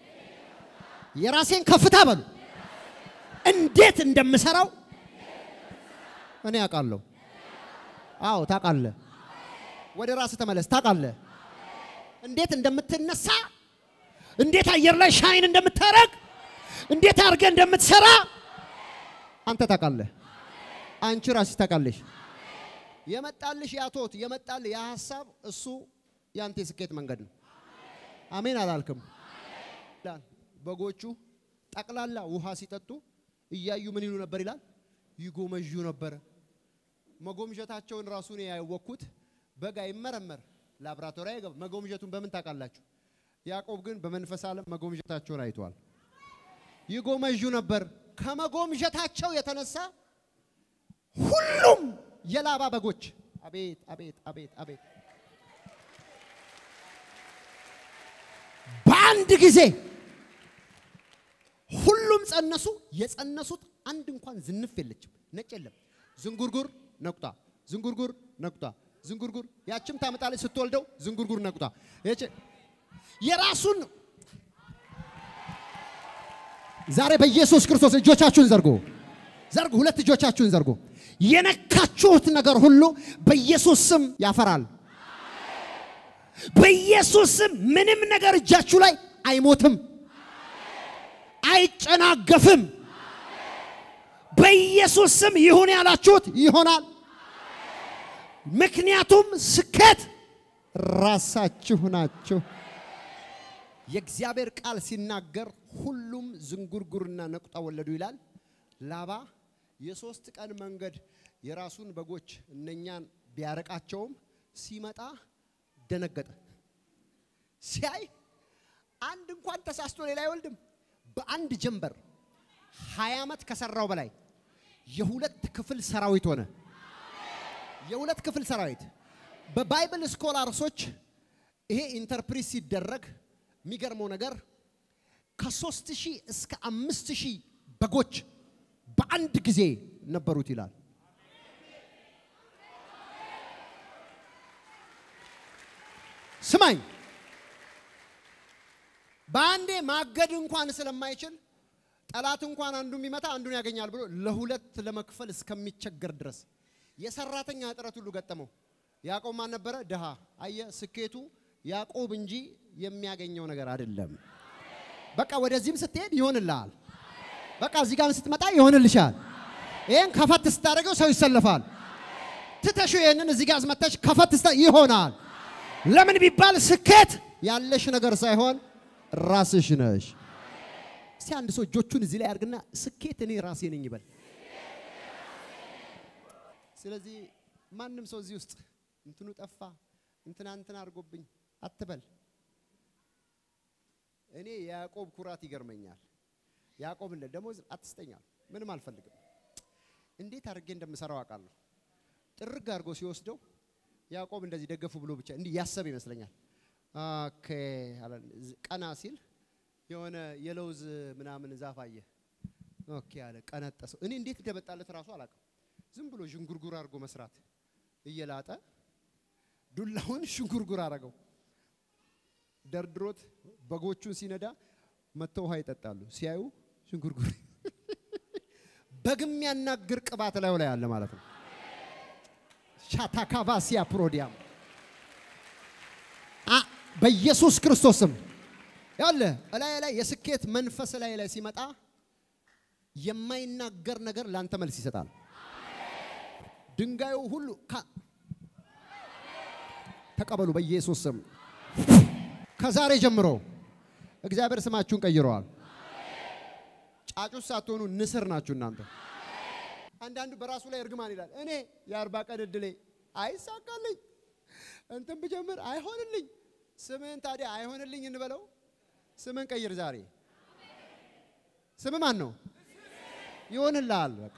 የራሴን ከፍታ በሉ እንዴት እንደምሰራው እኔ አውቃለሁ። አዎ ታውቃለህ። ወደ ራስህ ተመለስ። ታውቃለህ እንዴት እንደምትነሳ፣ እንዴት አየር ላይ ሻይን እንደምታረግ፣ እንዴት አድርገህ እንደምትሰራ አንተ ታውቃለህ። አንቺ ራስሽ ታውቃለሽ። የመጣልሽ ያቶት የመጣልህ ያ ሀሳብ እሱ ያንተ የስኬት መንገድ ነው። አሜን አላልክም? በጎቹ ጠቅላላ ውሃ ሲጠጡ እያዩ ምን ይሉ ነበር ይላል? ይጎመዡ ነበረ። መጎምጀታቸውን ራሱን ያወቅኩት በግ አይመረመር ላብራቶሪ አይገባ። መጎምጀቱን በምን ታውቃላችሁ? ያዕቆብ ግን በመንፈስ ዓለም መጎምጀታቸውን አይቷል። ይጎመዡ ነበር። ከመጎምጀታቸው የተነሳ ሁሉም የላባ በጎች አቤት አቤት አቤት አቤት በአንድ ጊዜ ሁሉም ጸነሱ። የጸነሱት አንድ እንኳን ዝንፍ የለችም፣ ነጭ የለም። ዝንጉርጉር ነቁጣ፣ ዝንጉርጉር ነቁጣ፣ ዝንጉርጉር ያችም ታመጣለች ስትወልደው ዝንጉርጉር ነቁጣ። የራሱን ዛሬ በኢየሱስ ክርስቶስ እጆቻችሁን ዘርጉ፣ ዘርጉ፣ ሁለት እጆቻችሁን ዘርጉ። የነካችሁት ነገር ሁሉ በኢየሱስ ስም ያፈራል። በኢየሱስ ስም ምንም ነገር እጃችሁ ላይ አይሞትም። አይጨናገፍም። በኢየሱስ ስም ይሁን ያላችሁት ይሆናል። ምክንያቱም ስኬት ራሳችሁ ናችሁ። የእግዚአብሔር ቃል ሲናገር ሁሉም ዝንጉርጉርና ነቁጣ ወለዱ ይላል። ላባ የሶስት ቀን መንገድ የራሱን በጎች እነኛን ቢያረቃቸውም ሲመጣ ደነገጠ። ሲያይ አንድ እንኳን ተሳስቶ ሌላ አይወልድም። በአንድ ጀንበር ሀያ ዓመት ከሰራው በላይ የሁለት ክፍል ሰራዊት ሆነ። የሁለት ክፍል ሰራዊት በባይብል ስኮላርሶች ይሄ ኢንተርፕሪት ሲደረግ የሚገርመው ነገር ከሶስት ሺህ እስከ አምስት ሺህ በጎች በአንድ ጊዜ ነበሩት ይላል። ስማኝ፣ በአንዴ ማገድ እንኳን ስለማይችል ጠላት እንኳን አንዱ የሚመታ አንዱን ያገኛል ብሎ ለሁለት ለመክፈል እስከሚቸገር ድረስ የሰራተኛ እጥረት ሁሉ ገጠመው። ያዕቆብ ማን ነበረ? ድሃ። አየ ስኬቱ ያዕቆብ እንጂ የሚያገኘው ነገር አይደለም። በቃ ወደዚህም ስትሄድ ይሆንልሃል። በቃ እዚህ ጋር ስትመጣ ይሆንልሻል። ይሄን ከፈት ስታደርገው ሰው ይሰለፋል። ትተሹ ይሄንን እዚህ ጋር አስመተሽ ከፈት ስታ ይሆናል። ለምን ቢባል ስኬት ያለሽ ነገር ሳይሆን ራስሽ ነሽ። እስቲ አንድ ሰው እጆቹን እዚህ ላይ አድርግና ስኬት እኔ ራሴ ነኝ ይበል። ስለዚህ ማንም ሰው እዚህ ውስጥ እንትኑ ጠፋ እንትና እንትና አድርጎብኝ አትበል። እኔ የያዕቆብ ኩራት ይገርመኛል። ያዕቆብ እንደ ደሞዝ አትስጠኛል፣ ምንም አልፈልግም። እንዴት አድርጌ እንደምሰራው አውቃለሁ። ጥርግ አድርጎ ሲወስደው ያዕቆብ እንደዚህ ደገፉ ብሎ ብቻ እንዲህ ያሰብ ይመስለኛል። ኦኬ አለ። ቀና ሲል የሆነ የለውዝ ምናምን ዛፍ አየ። ኦኬ አለ። ቀነጠሰው። እኔ እንዴት እንደመጣለት ራሱ አላውቅም። ዝም ብሎ ዥንጉርጉር አድርጎ መስራት እየላጠ ዱላውን ሽንጉርጉር አረገው። ደርድሮት በጎቹን ሲነዳ መጥተው ውሃ ይጠጣሉ። ሲያዩ ሽንጉርጉር በግም ያናግር ቅባት ላዩ ላይ አለ ማለት ነው። ሻታካቫሲያ ፕሮዲያም በኢየሱስ ክርስቶስም ያለ እላይ ላይ የስኬት መንፈስ ላይ ላይ ሲመጣ የማይናገር ነገር ላንተ መልስ ይሰጣል። ድንጋዩ ሁሉ ተቀበሉ በኢየሱስ ስም። ከዛሬ ጀምሮ እግዚአብሔር ስማችሁን ቀይረዋል። ጫጩት ሳትሆኑ ንስር ናችሁ እናንተ። አንዳንዱ በራሱ ላይ እርግማን ይላል። እኔ የአርባ ቀን እድሌ አይሳካልኝ፣ እንትን ብጀምር አይሆንልኝ። ስምህን ታዲያ አይሆንልኝ እንበለው። ስምን ቀይር ዛሬ። ስም ማን ነው? ይሆንልሃል። በቃ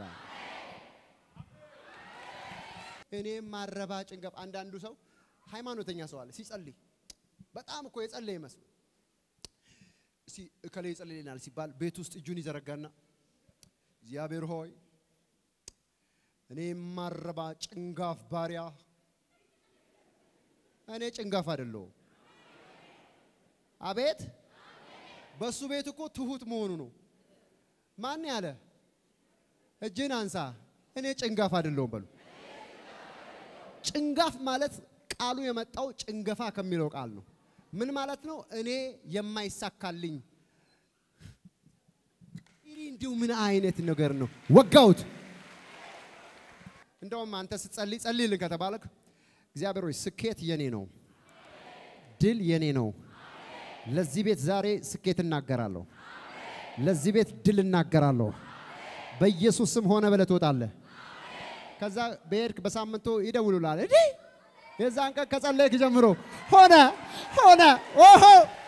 እኔም ማረባ ጭንገፍ። አንዳንዱ ሰው ሃይማኖተኛ ሰው አለ ሲጸልይ በጣም እኮ የጸለየ ይመስል እስቲ እከሌ ይጸልይልናል ሲባል ቤት ውስጥ እጁን ይዘረጋና እግዚአብሔር ሆይ እኔ የማረባ ጭንጋፍ ባሪያ፣ እኔ ጭንጋፍ አይደለሁም። አቤት በሱ ቤት እኮ ትሁት መሆኑ ነው። ማን ያለ እጅን አንሳ፣ እኔ ጭንጋፍ አይደለሁም በሉ። ጭንጋፍ ማለት ቃሉ የመጣው ጭንገፋ ከሚለው ቃል ነው። ምን ማለት ነው? እኔ የማይሳካልኝ ይህ እንዲሁ ምን አይነት ነገር ነው? ወጋውት። እንደውም አንተ ስትጸልይ ጸልይልን ከተባለክ እግዚአብሔር ሆይ ስኬት የኔ ነው፣ ድል የኔ ነው። ለዚህ ቤት ዛሬ ስኬት እናገራለሁ። ለዚህ ቤት ድል እናገራለሁ። በኢየሱስ ስም ሆነ ብለህ ትወጣለህ። ከዛ በሄድክ በሳምንቱ ይደውሉላል እንዴ የዛን ቀን ከጸለይክ ጀምሮ ሆነ ሆነ። ኦሆ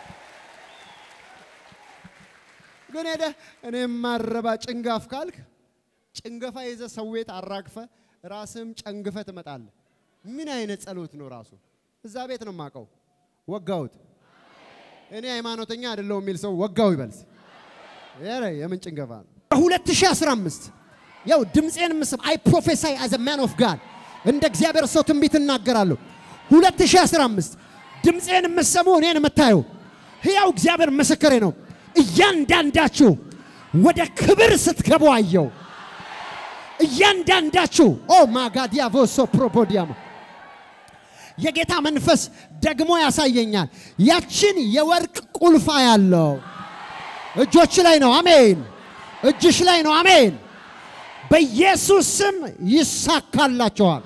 ግን ሄደህ እኔ የማረባ ጭንጋፍ ካልክ ጭንገፋ ይዘ ሰው ቤት አራግፈ ራስም ጨንግፈ ትመጣለህ። ምን አይነት ጸሎት ነው ራሱ? እዛ ቤት ነው የማውቀው። ወጋውት እኔ ሃይማኖተኛ አይደለሁም የሚል ሰው ወጋው ይበልስ። ኧረ የምን ጭንገፋ ነው? በ2015 ያው ድምፄን ምስም አይ ፕሮፌሳይ አዝ ማን ኦፍ ጋድ እንደ እግዚአብሔር ሰው ትንቢት እናገራለሁ። 2015 ድምፄን የምትሰሙ እኔን የምታዩ ሕያው እግዚአብሔር ምስክሬ ነው። እያንዳንዳችሁ ወደ ክብር ስትገቡ አየው። እያንዳንዳችሁ ኦ ማጋዲያ ቮሶ ፕሮፖዲያማ የጌታ መንፈስ ደግሞ ያሳየኛል። ያችን የወርቅ ቁልፋ ያለው እጆች ላይ ነው። አሜን። እጅሽ ላይ ነው። አሜን። በኢየሱስ ስም ይሳካላቸዋል።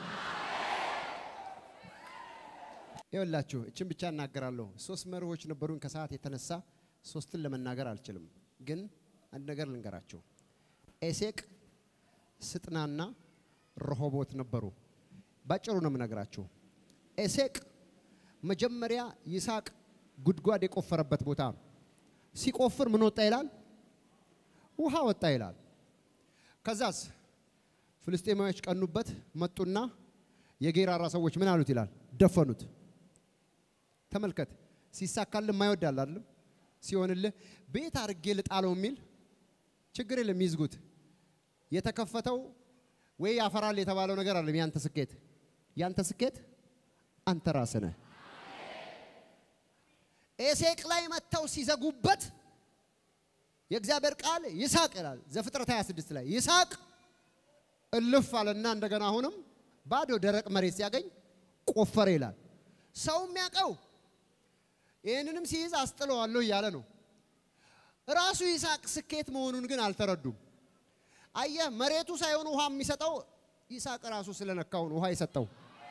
ይኸውላችሁ እችን ብቻ እናገራለሁ። ሶስት መርሆች ነበሩን። ከሰዓት የተነሳ ሶስትን ለመናገር አልችልም፣ ግን አንድ ነገር ልንገራቸው። ኤሴቅ፣ ስጥናና ረሆቦት ነበሩ። ባጭሩ ነው የምነግራችሁ። ኤሴቅ መጀመሪያ ይስሐቅ ጉድጓድ የቆፈረበት ቦታ ነው። ሲቆፍር ምን ወጣ ይላል? ውሃ ወጣ ይላል። ከዛስ ፍልስጤማዮች ቀኑበት፣ መጡና የጌራራ ሰዎች ምን አሉት ይላል? ደፈኑት። ተመልከት፣ ሲሳካልህ ማይወዳል አይደለም? ሲሆንልህ ቤት አድርጌ ልጣለው የሚል ችግር የለም፣ ይዝጉት። የተከፈተው ወይ ያፈራል የተባለው ነገር አለም። ያንተ ስኬት ያንተ ስኬት አንተ ራስህ ነህ። ኤሴቅ ላይ መጥተው ሲዘጉበት የእግዚአብሔር ቃል ይስሐቅ ይላል ዘፍጥረት 26 ላይ ይስሐቅ እልፍ አለና እንደገና አሁንም ባዶ ደረቅ መሬት ሲያገኝ ቆፈረ ይላል። ሰው የሚያውቀው ይህንንም ሲይዝ አስጥለዋለሁ እያለ ነው። ራሱ ይስሐቅ ስኬት መሆኑን ግን አልተረዱም። አየህ፣ መሬቱ ሳይሆን ውሃ የሚሰጠው ይስሐቅ ራሱ ስለነካው ነው ውሃ የሰጠው።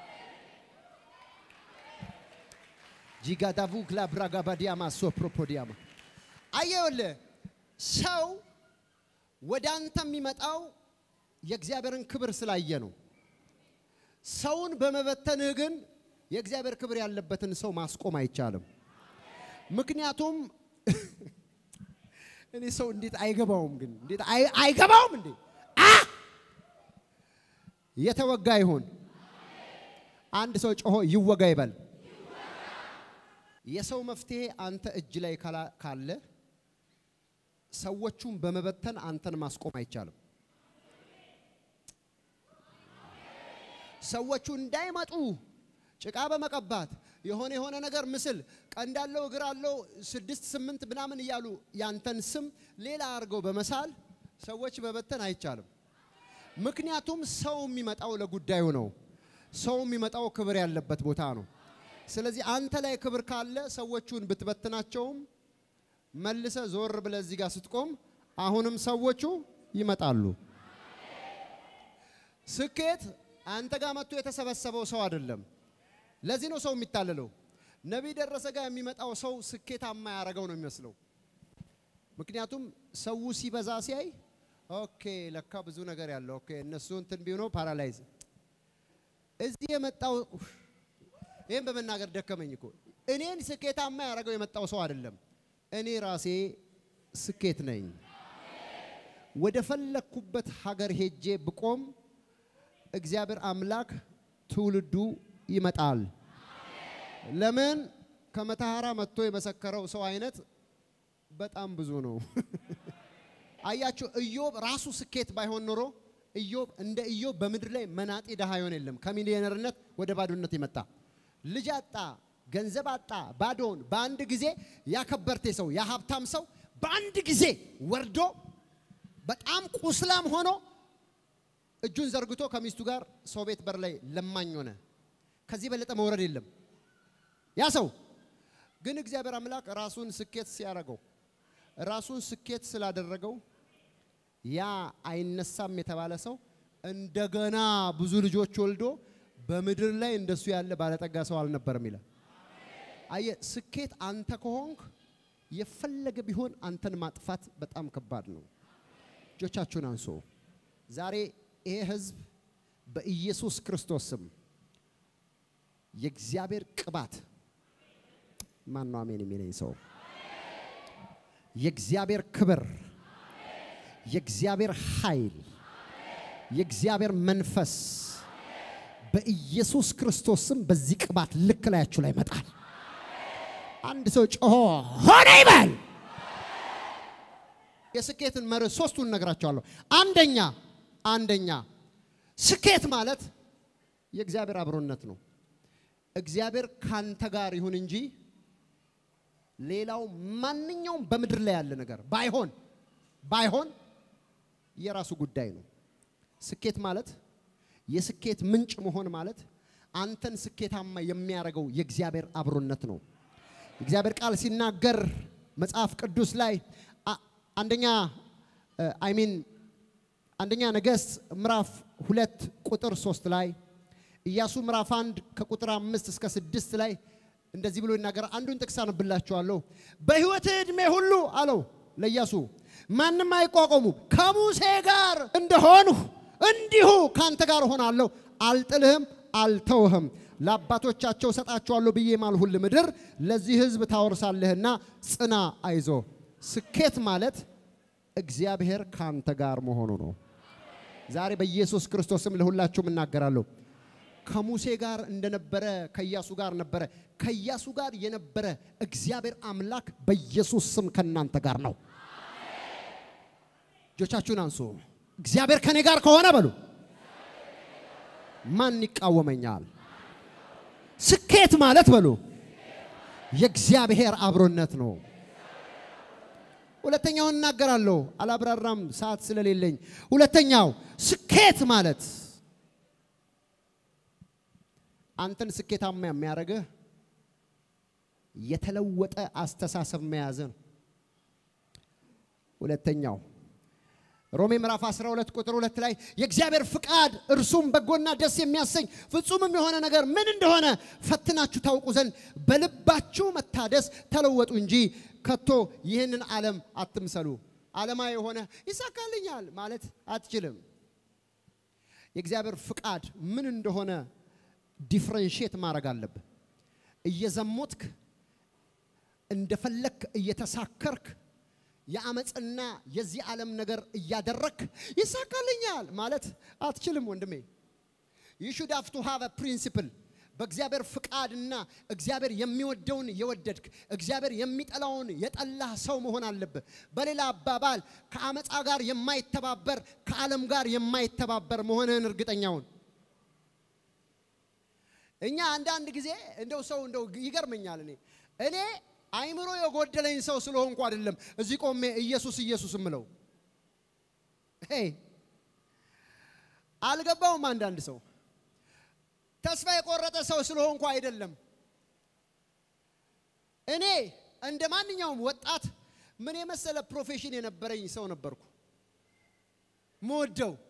ጂጋዳቡ ክላብራጋባዲያማ ሶፕሮፖዲያማ አየውልህ ሰው ወደ አንተ የሚመጣው የእግዚአብሔርን ክብር ስላየ ነው። ሰውን በመበተንህ ግን የእግዚአብሔር ክብር ያለበትን ሰው ማስቆም አይቻልም። ምክንያቱም እኔ ሰው እንዴት አይገባውም? ግን እንዴት አይ- አይገባውም እንዴ? አ የተወጋ ይሁን። አንድ ሰው ጮሆ ይወጋ ይበል። የሰው መፍትሄ አንተ እጅ ላይ ካላ- ካለ ሰዎቹን በመበተን አንተን ማስቆም አይቻልም። ሰዎቹ እንዳይመጡ ጭቃ በመቀባት የሆነ የሆነ ነገር ምስል ቀንድ አለው እግር አለው ስድስት ስምንት ምናምን እያሉ ያንተን ስም ሌላ አድርገው በመሳል ሰዎች በበተን አይቻልም። ምክንያቱም ሰው የሚመጣው ለጉዳዩ ነው። ሰው የሚመጣው ክብር ያለበት ቦታ ነው። ስለዚህ አንተ ላይ ክብር ካለ ሰዎቹን ብትበትናቸውም መልሰ ዞር ብለህ እዚህ ጋር ስትቆም አሁንም ሰዎቹ ይመጣሉ። ስኬት አንተ ጋር መጥቶ የተሰበሰበው ሰው አይደለም። ለዚህ ነው ሰው የሚታለለው። ነቢይ ደረሰ ጋር የሚመጣው ሰው ስኬታማ ያደረገው ነው የሚመስለው። ምክንያቱም ሰው ሲበዛ ሲያይ ኦኬ ለካ ብዙ ነገር ያለው ኦኬ እነሱ እንትን ቢሆነው ፓራላይዝ እዚህ የመጣው ይህን በመናገር ደከመኝ እኮ እኔን ስኬታማ ያደረገው የመጣው ሰው አይደለም። እኔ ራሴ ስኬት ነኝ። ወደ ፈለግኩበት ሀገር ሄጄ ብቆም እግዚአብሔር አምላክ ትውልዱ ይመጣል። ለምን ከመተሐራ መጥቶ የመሰከረው ሰው አይነት በጣም ብዙ ነው። አያችሁ፣ ኢዮብ ራሱ ስኬት ባይሆን ኖሮ ኢዮብ እንደ ኢዮብ በምድር ላይ መናጤ ድሃ ይሆን የለም። ከሚሊዮነርነት ወደ ባዶነት የመጣ ልጅ አጣ፣ ገንዘብ አጣ፣ ባዶውን በአንድ ጊዜ ያከበርቴ ሰው ያሀብታም ሰው በአንድ ጊዜ ወርዶ በጣም ቁስላም ሆኖ እጁን ዘርግቶ ከሚስቱ ጋር ሰው ቤት በር ላይ ለማኝ ሆነ። ከዚህ በለጠ መውረድ የለም። ያ ሰው ግን እግዚአብሔር አምላክ ራሱን ስኬት ሲያደርገው ራሱን ስኬት ስላደረገው ያ አይነሳም የተባለ ሰው እንደገና ብዙ ልጆች ወልዶ በምድር ላይ እንደሱ ያለ ባለጠጋ ሰው አልነበረም ይላል። አየ ስኬት አንተ ከሆንክ የፈለገ ቢሆን አንተን ማጥፋት በጣም ከባድ ነው። እጆቻችሁን አንሶ ዛሬ ይሄ ህዝብ በኢየሱስ ክርስቶስ ስም የእግዚአብሔር ቅባት ማን ነው አሜን የሚለኝ ሰው የእግዚአብሔር ክብር የእግዚአብሔር ኃይል የእግዚአብሔር መንፈስ በኢየሱስ ክርስቶስ ስም በዚህ ቅባት ልክ ላያችሁ ላይ ይመጣል። አንድ ሰው ጮሆ ሆነ ይበል። የስኬትን መርህ ሶስቱን እነግራቸዋለሁ። አንደኛ አንደኛ ስኬት ማለት የእግዚአብሔር አብሮነት ነው። እግዚአብሔር ካንተ ጋር ይሁን እንጂ ሌላው ማንኛውም በምድር ላይ ያለ ነገር ባይሆን ባይሆን የራሱ ጉዳይ ነው። ስኬት ማለት የስኬት ምንጭ መሆን ማለት አንተን ስኬታማ የሚያደርገው የእግዚአብሔር አብሮነት ነው። እግዚአብሔር ቃል ሲናገር መጽሐፍ ቅዱስ ላይ አ- አንደኛ አይሚን አንደኛ ነገሥት ምዕራፍ ሁለት ቁጥር ሶስት ላይ ኢያሱ ምዕራፍ አንድ ከቁጥር አምስት እስከ ስድስት ላይ እንደዚህ ብሎ ይናገራል። አንዱን ጥቅስ አነብላችኋለሁ። በሕይወትህ ዕድሜ ሁሉ አለው ለኢያሱ ማንም አይቋቋሙ ከሙሴ ጋር እንደሆንሁ እንዲሁ ካንተ ጋር እሆናለሁ፣ አልጥልህም፣ አልተውህም። ለአባቶቻቸው እሰጣቸዋለሁ ብዬ ማልሁል ምድር ለዚህ ሕዝብ ታወርሳለህና ጽና፣ አይዞ። ስኬት ማለት እግዚአብሔር ካንተ ጋር መሆኑ ነው። ዛሬ በኢየሱስ ክርስቶስም ለሁላችሁም እናገራለሁ። ከሙሴ ጋር እንደነበረ ከኢያሱ ጋር ነበረ። ከኢያሱ ጋር የነበረ እግዚአብሔር አምላክ በኢየሱስ ስም ከእናንተ ጋር ነው። እጆቻችሁን አንሱ። እግዚአብሔር ከኔ ጋር ከሆነ በሉ ማን ይቃወመኛል? ስኬት ማለት በሉ የእግዚአብሔር አብሮነት ነው። ሁለተኛውን እናገራለሁ፣ አላብራራም ሰዓት ስለሌለኝ። ሁለተኛው ስኬት ማለት አንተን ስኬታማ የሚያደርግህ የተለወጠ አስተሳሰብ መያዝ ነው። ሁለተኛው ሮሜ ምዕራፍ 12 ቁጥር 2 ላይ የእግዚአብሔር ፍቃድ እርሱም በጎና ደስ የሚያሰኝ ፍጹምም የሆነ ነገር ምን እንደሆነ ፈትናችሁ ታውቁ ዘንድ በልባችሁ መታደስ ተለወጡ እንጂ ከቶ ይህንን ዓለም አትምሰሉ። ዓለማዊ የሆነ ይሳካልኛል ማለት አትችልም። የእግዚአብሔር ፍቃድ ምን እንደሆነ ዲፍረንሽት ማድረግ አለብህ። እየዘሞትክ እንደፈለክ እየተሳከርክ የአመፅና የዚህ ዓለም ነገር እያደረክ ይሳካልኛል ማለት አትችልም ወንድሜ። ዩ ሹድ ሃቭ ቱ ሃቭ ፕሪንሲፕል በእግዚአብሔር ፍቃድና እግዚአብሔር የሚወደውን የወደድክ እግዚአብሔር የሚጠላውን የጠላህ ሰው መሆን አለብህ። በሌላ አባባል ከአመፃ ጋር የማይተባበር ከዓለም ጋር የማይተባበር መሆንህን እርግጠኛውን እኛ አንዳንድ ጊዜ እንደው ሰው እንደው ይገርመኛል። እኔ እኔ አይምሮ የጎደለኝ ሰው ስለሆንኩ አይደለም እዚህ ቆሜ ኢየሱስ ኢየሱስ እምለው አልገባውም። አንዳንድ ሰው ተስፋ የቆረጠ ሰው ስለሆንኩ አይደለም። እኔ እንደ ማንኛውም ወጣት ምን የመሰለ ፕሮፌሽን የነበረኝ ሰው ነበርኩ። መወደው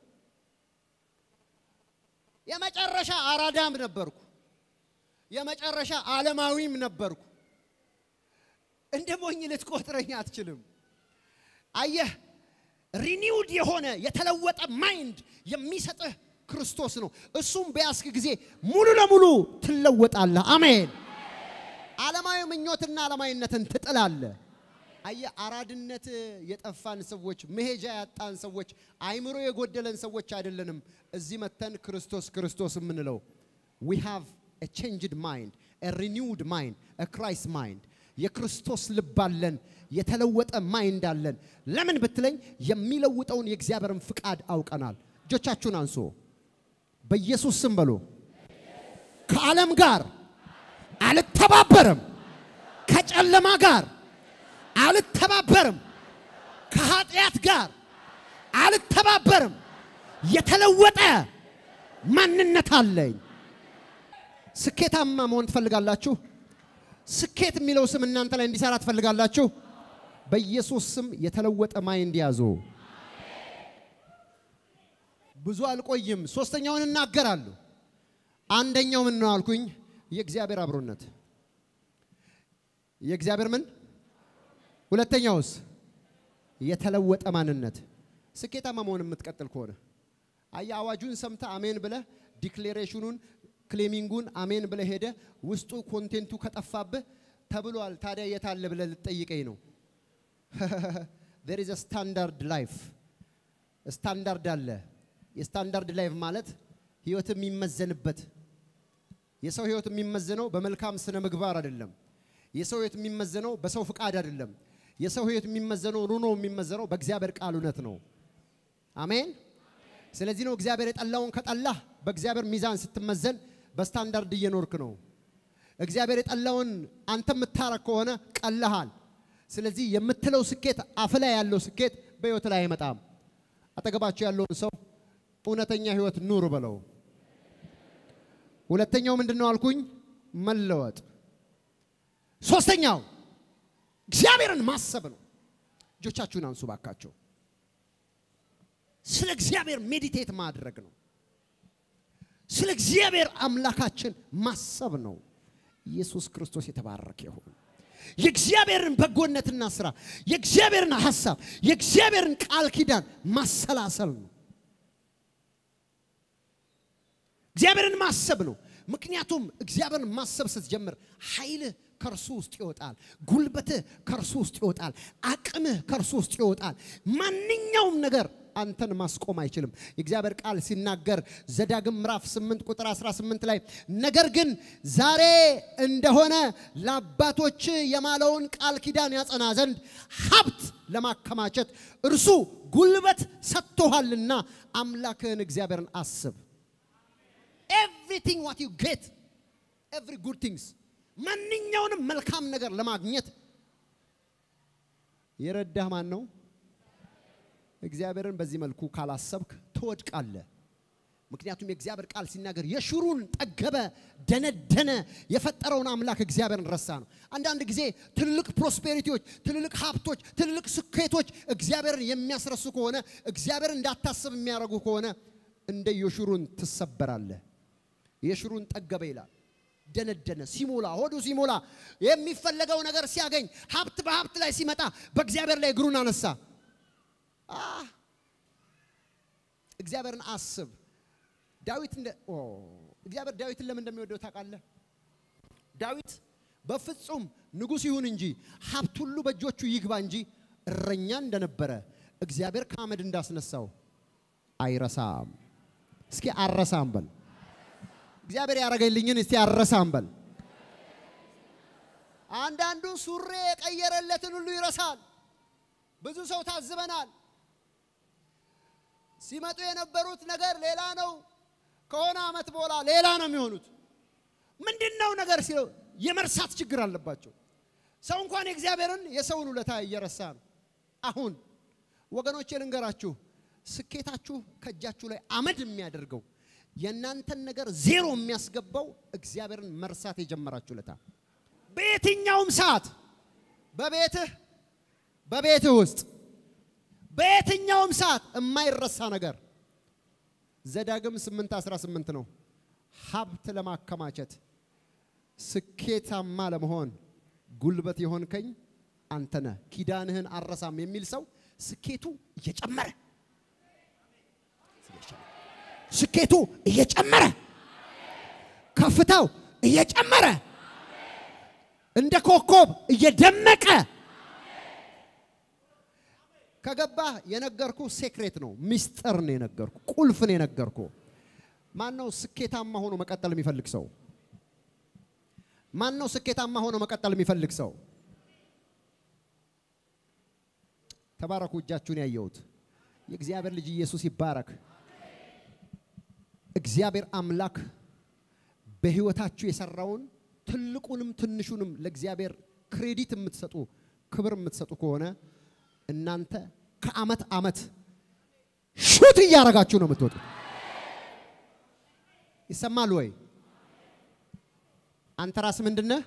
የመጨረሻ አራዳም ነበርኩ። የመጨረሻ ዓለማዊም ነበርኩ። እንደ ሞኝ ልትቆጥረኝ አትችልም። አየህ፣ ሪኒውድ የሆነ የተለወጠ ማይንድ የሚሰጥህ ክርስቶስ ነው። እሱም በያዝክ ጊዜ ሙሉ ለሙሉ ትለወጣለህ። አሜን። ዓለማዊ ምኞትና ዓለማዊነትን ትጥላለህ። አየህ፣ አራድነት የጠፋን ሰዎች፣ መሄጃ ያጣን ሰዎች፣ አይምሮ የጎደለን ሰዎች አይደለንም። እዚህ መተን ክርስቶስ ክርስቶስ የምንለው ዊ ሃቭ a changed mind a renewed mind a Christ mind የክርስቶስ ልብ አለን። የተለወጠ ማይንድ አለን። ለምን ብትለኝ የሚለውጠውን የእግዚአብሔርን ፍቃድ አውቀናል። እጆቻችሁን አንሶ በኢየሱስ ስም በሉ። ከዓለም ጋር አልተባበርም፣ ከጨለማ ጋር አልተባበርም፣ ከኃጢአት ጋር አልተባበርም። የተለወጠ ማንነት አለኝ። ስኬታማ መሆን ትፈልጋላችሁ? ስኬት የሚለው ስም እናንተ ላይ እንዲሰራ ትፈልጋላችሁ? በኢየሱስ ስም የተለወጠ ማይንድ ያዙ። ብዙ አልቆይም። ሶስተኛውን እናገራለሁ። አንደኛው ምን ነው አልኩኝ? የእግዚአብሔር አብሮነት። የእግዚአብሔር ምን? ሁለተኛውስ? የተለወጠ ማንነት። ስኬታማ መሆን የምትቀጥል ከሆነ አየህ፣ አዋጁን ሰምተ አሜን ብለህ ዲክሌሬሽኑን ክሌሚንጉን አሜን ብለህ ሄደ ውስጡ ኮንቴንቱ ከጠፋብህ ተብሏል። ታዲያ የታለ ብለህ ልትጠይቀኝ ነው። ዜር ኢዝ ስታንዳርድ ላይፍ ስታንዳርድ አለ። የስታንዳርድ ላይፍ ማለት ህይወት የሚመዘንበት የሰው ህይወት የሚመዘነው በመልካም ስነ ምግባር አይደለም። የሰው ህይወት የሚመዘነው በሰው ፍቃድ አይደለም። የሰው ህይወት የሚመዘነው ኑሮ የሚመዘነው በእግዚአብሔር ቃል እውነት ነው። አሜን። ስለዚህ ነው እግዚአብሔር የጠላውን ከጠላህ በእግዚአብሔር ሚዛን ስትመዘን በስታንዳርድ እየኖርክ ነው። እግዚአብሔር የጠላውን አንተ የምታረግ ከሆነ ቀለሃል። ስለዚህ የምትለው ስኬት አፍ ላይ ያለው ስኬት በህይወት ላይ አይመጣም። አጠገባቸው ያለውን ሰው እውነተኛ ህይወት ኑር በለው። ሁለተኛው ምንድን ነው አልኩኝ? መለወጥ። ሶስተኛው እግዚአብሔርን ማሰብ ነው። እጆቻችሁን አንሱ ባካቸው። ስለ እግዚአብሔር ሜዲቴት ማድረግ ነው። ስለ እግዚአብሔር አምላካችን ማሰብ ነው። ኢየሱስ ክርስቶስ የተባረከ ይሁን። የእግዚአብሔርን በጎነትና ስራ፣ የእግዚአብሔርን ሐሳብ፣ የእግዚአብሔርን ቃል ኪዳን ማሰላሰል ነው። እግዚአብሔርን ማሰብ ነው። ምክንያቱም እግዚአብሔርን ማሰብ ስትጀምር ኃይልህ ከእርሱ ውስጥ ይወጣል። ጉልበትህ ከእርሱ ውስጥ ይወጣል። አቅምህ ከእርሱ ውስጥ ይወጣል። ማንኛውም ነገር አንተን ማስቆም አይችልም። የእግዚአብሔር ቃል ሲናገር ዘዳግም ምዕራፍ 8 ቁጥር 18 ላይ ነገር ግን ዛሬ እንደሆነ ለአባቶች የማለውን ቃል ኪዳን ያጸና ዘንድ ሀብት ለማከማቸት እርሱ ጉልበት ሰጥቶሃልና አምላክህን እግዚአብሔርን አስብ። ኤቭሪቲንግ ዋት ዩ ጌት ኤቭሪ ጉድ ቲንግስ ማንኛውንም መልካም ነገር ለማግኘት የረዳህ ማን ነው? እግዚአብሔርን በዚህ መልኩ ካላሰብክ ትወድቃለህ። ምክንያቱም የእግዚአብሔር ቃል ሲናገር የሽሩን ጠገበ፣ ደነደነ፣ የፈጠረውን አምላክ እግዚአብሔርን ረሳ ነው። አንዳንድ ጊዜ ትልልቅ ፕሮስፔሪቲዎች፣ ትልልቅ ሀብቶች፣ ትልልቅ ስኬቶች እግዚአብሔርን የሚያስረሱ ከሆነ እግዚአብሔርን እንዳታስብ የሚያደርጉ ከሆነ እንደ የሽሩን ትሰበራለህ። የሽሩን ጠገበ ይላል። ደነደነ፣ ሲሞላ፣ ሆዱ ሲሞላ፣ የሚፈለገው ነገር ሲያገኝ፣ ሀብት በሀብት ላይ ሲመጣ በእግዚአብሔር ላይ እግሩን አነሳ። እግዚአብሔርን አስብ። ዳዊት እንደ ኦ እግዚአብሔር ዳዊትን ለምን እንደሚወደው ታውቃለህ? ዳዊት በፍጹም ንጉሥ ይሁን እንጂ ሀብት ሁሉ በእጆቹ ይግባ እንጂ እረኛ እንደነበረ እግዚአብሔር ከአመድ እንዳስነሳው አይረሳም። እስኪ አረሳም በል። እግዚአብሔር ያደረገልኝን እስቲ አረሳም በል። አንዳንዱ ሱሬ የቀየረለትን ሁሉ ይረሳል። ብዙ ሰው ታዝበናል። ሲመጡ የነበሩት ነገር ሌላ ነው። ከሆነ ዓመት በኋላ ሌላ ነው የሚሆኑት። ምንድን ነው ነገር ሲለው የመርሳት ችግር አለባቸው። ሰው እንኳን የእግዚአብሔርን የሰውን ውለታ እየረሳ ነው። አሁን ወገኖቼ ልንገራችሁ፣ ስኬታችሁ ከእጃችሁ ላይ አመድ የሚያደርገው የእናንተን ነገር ዜሮ የሚያስገባው እግዚአብሔርን መርሳት የጀመራችሁ ለታ በየትኛውም ሰዓት በቤትህ በቤትህ ውስጥ በየትኛውም ሰዓት የማይረሳ ነገር ዘዳግም 8 18 ነው። ሀብት ለማከማቸት ስኬታማ ለመሆን ጉልበት የሆንከኝ አንተ ነህ፣ ኪዳንህን አረሳም የሚል ሰው ስኬቱ እየጨመረ ስኬቱ እየጨመረ ከፍታው እየጨመረ እንደ ኮከብ እየደመቀ ከገባህ የነገርኩ ሴክሬት ነው፣ ሚስጥር ነው የነገርኩ፣ ቁልፍ ነው የነገርኩ። ማን ነው ስኬታማ ሆኖ መቀጠል የሚፈልግ ሰው? ማን ነው ስኬታማ ሆኖ መቀጠል የሚፈልግ ሰው? ተባረኩ። እጃችሁን ያየሁት የእግዚአብሔር ልጅ ኢየሱስ ይባረክ። እግዚአብሔር አምላክ በሕይወታችሁ የሰራውን ትልቁንም ትንሹንም ለእግዚአብሔር ክሬዲት የምትሰጡ ክብር የምትሰጡ ከሆነ እናንተ ከአመት አመት ሹት እያደረጋችሁ ነው የምትወጡ። ይሰማል ወይ? አንተ ራስ ምንድነህ?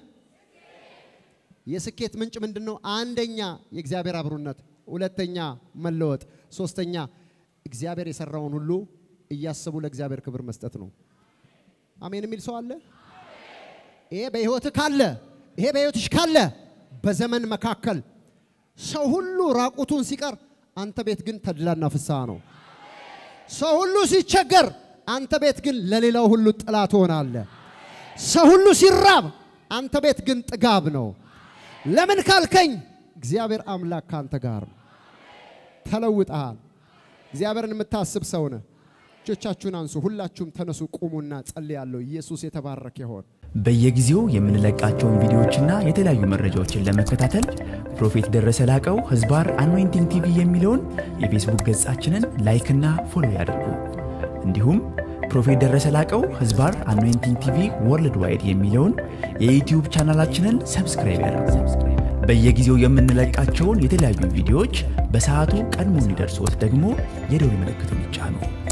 የስኬት ምንጭ ምንድን ነው? አንደኛ የእግዚአብሔር አብሮነት፣ ሁለተኛ መለወጥ፣ ሶስተኛ እግዚአብሔር የሰራውን ሁሉ እያሰቡ ለእግዚአብሔር ክብር መስጠት ነው። አሜን የሚል ሰው አለ? ይሄ በህይወትህ ካለ ይሄ በህይወትሽ ካለ በዘመን መካከል ሰው ሁሉ ራቁቱን ሲቀር አንተ ቤት ግን ተድላና ፍስሐ ነው። ሰው ሁሉ ሲቸገር አንተ ቤት ግን ለሌላው ሁሉ ጥላ ትሆናለህ። ሰው ሁሉ ሲራብ አንተ ቤት ግን ጥጋብ ነው። ለምን ካልከኝ እግዚአብሔር አምላክ ካንተ ጋር ነው። ተለውጠሃል። እግዚአብሔርን የምታስብ ሰው ነህ። እጆቻችሁን አንሱ። ሁላችሁም ተነሱ፣ ቁሙና ጸልያለሁ። ኢየሱስ የተባረከ ይሆን። በየጊዜው የምንለቃቸውን ቪዲዮዎችና የተለያዩ መረጃዎችን ለመከታተል ፕሮፌት ደረሰ ላቀው ህዝባር አኖይንቲንግ ቲቪ የሚለውን የፌስቡክ ገጻችንን ላይክና ፎሎ ያድርጉ። እንዲሁም ፕሮፌት ደረሰ ላቀው ህዝባር አኖይንቲንግ ቲቪ ወርልድ ዋይድ የሚለውን የዩትዩብ ቻናላችንን ሰብስክራይብ ያድርጉ። በየጊዜው የምንለቃቸውን የተለያዩ ቪዲዮዎች በሰዓቱ ቀድሞ እንዲደርሶት ደግሞ የደውል ምልክቱን ይጫኑ።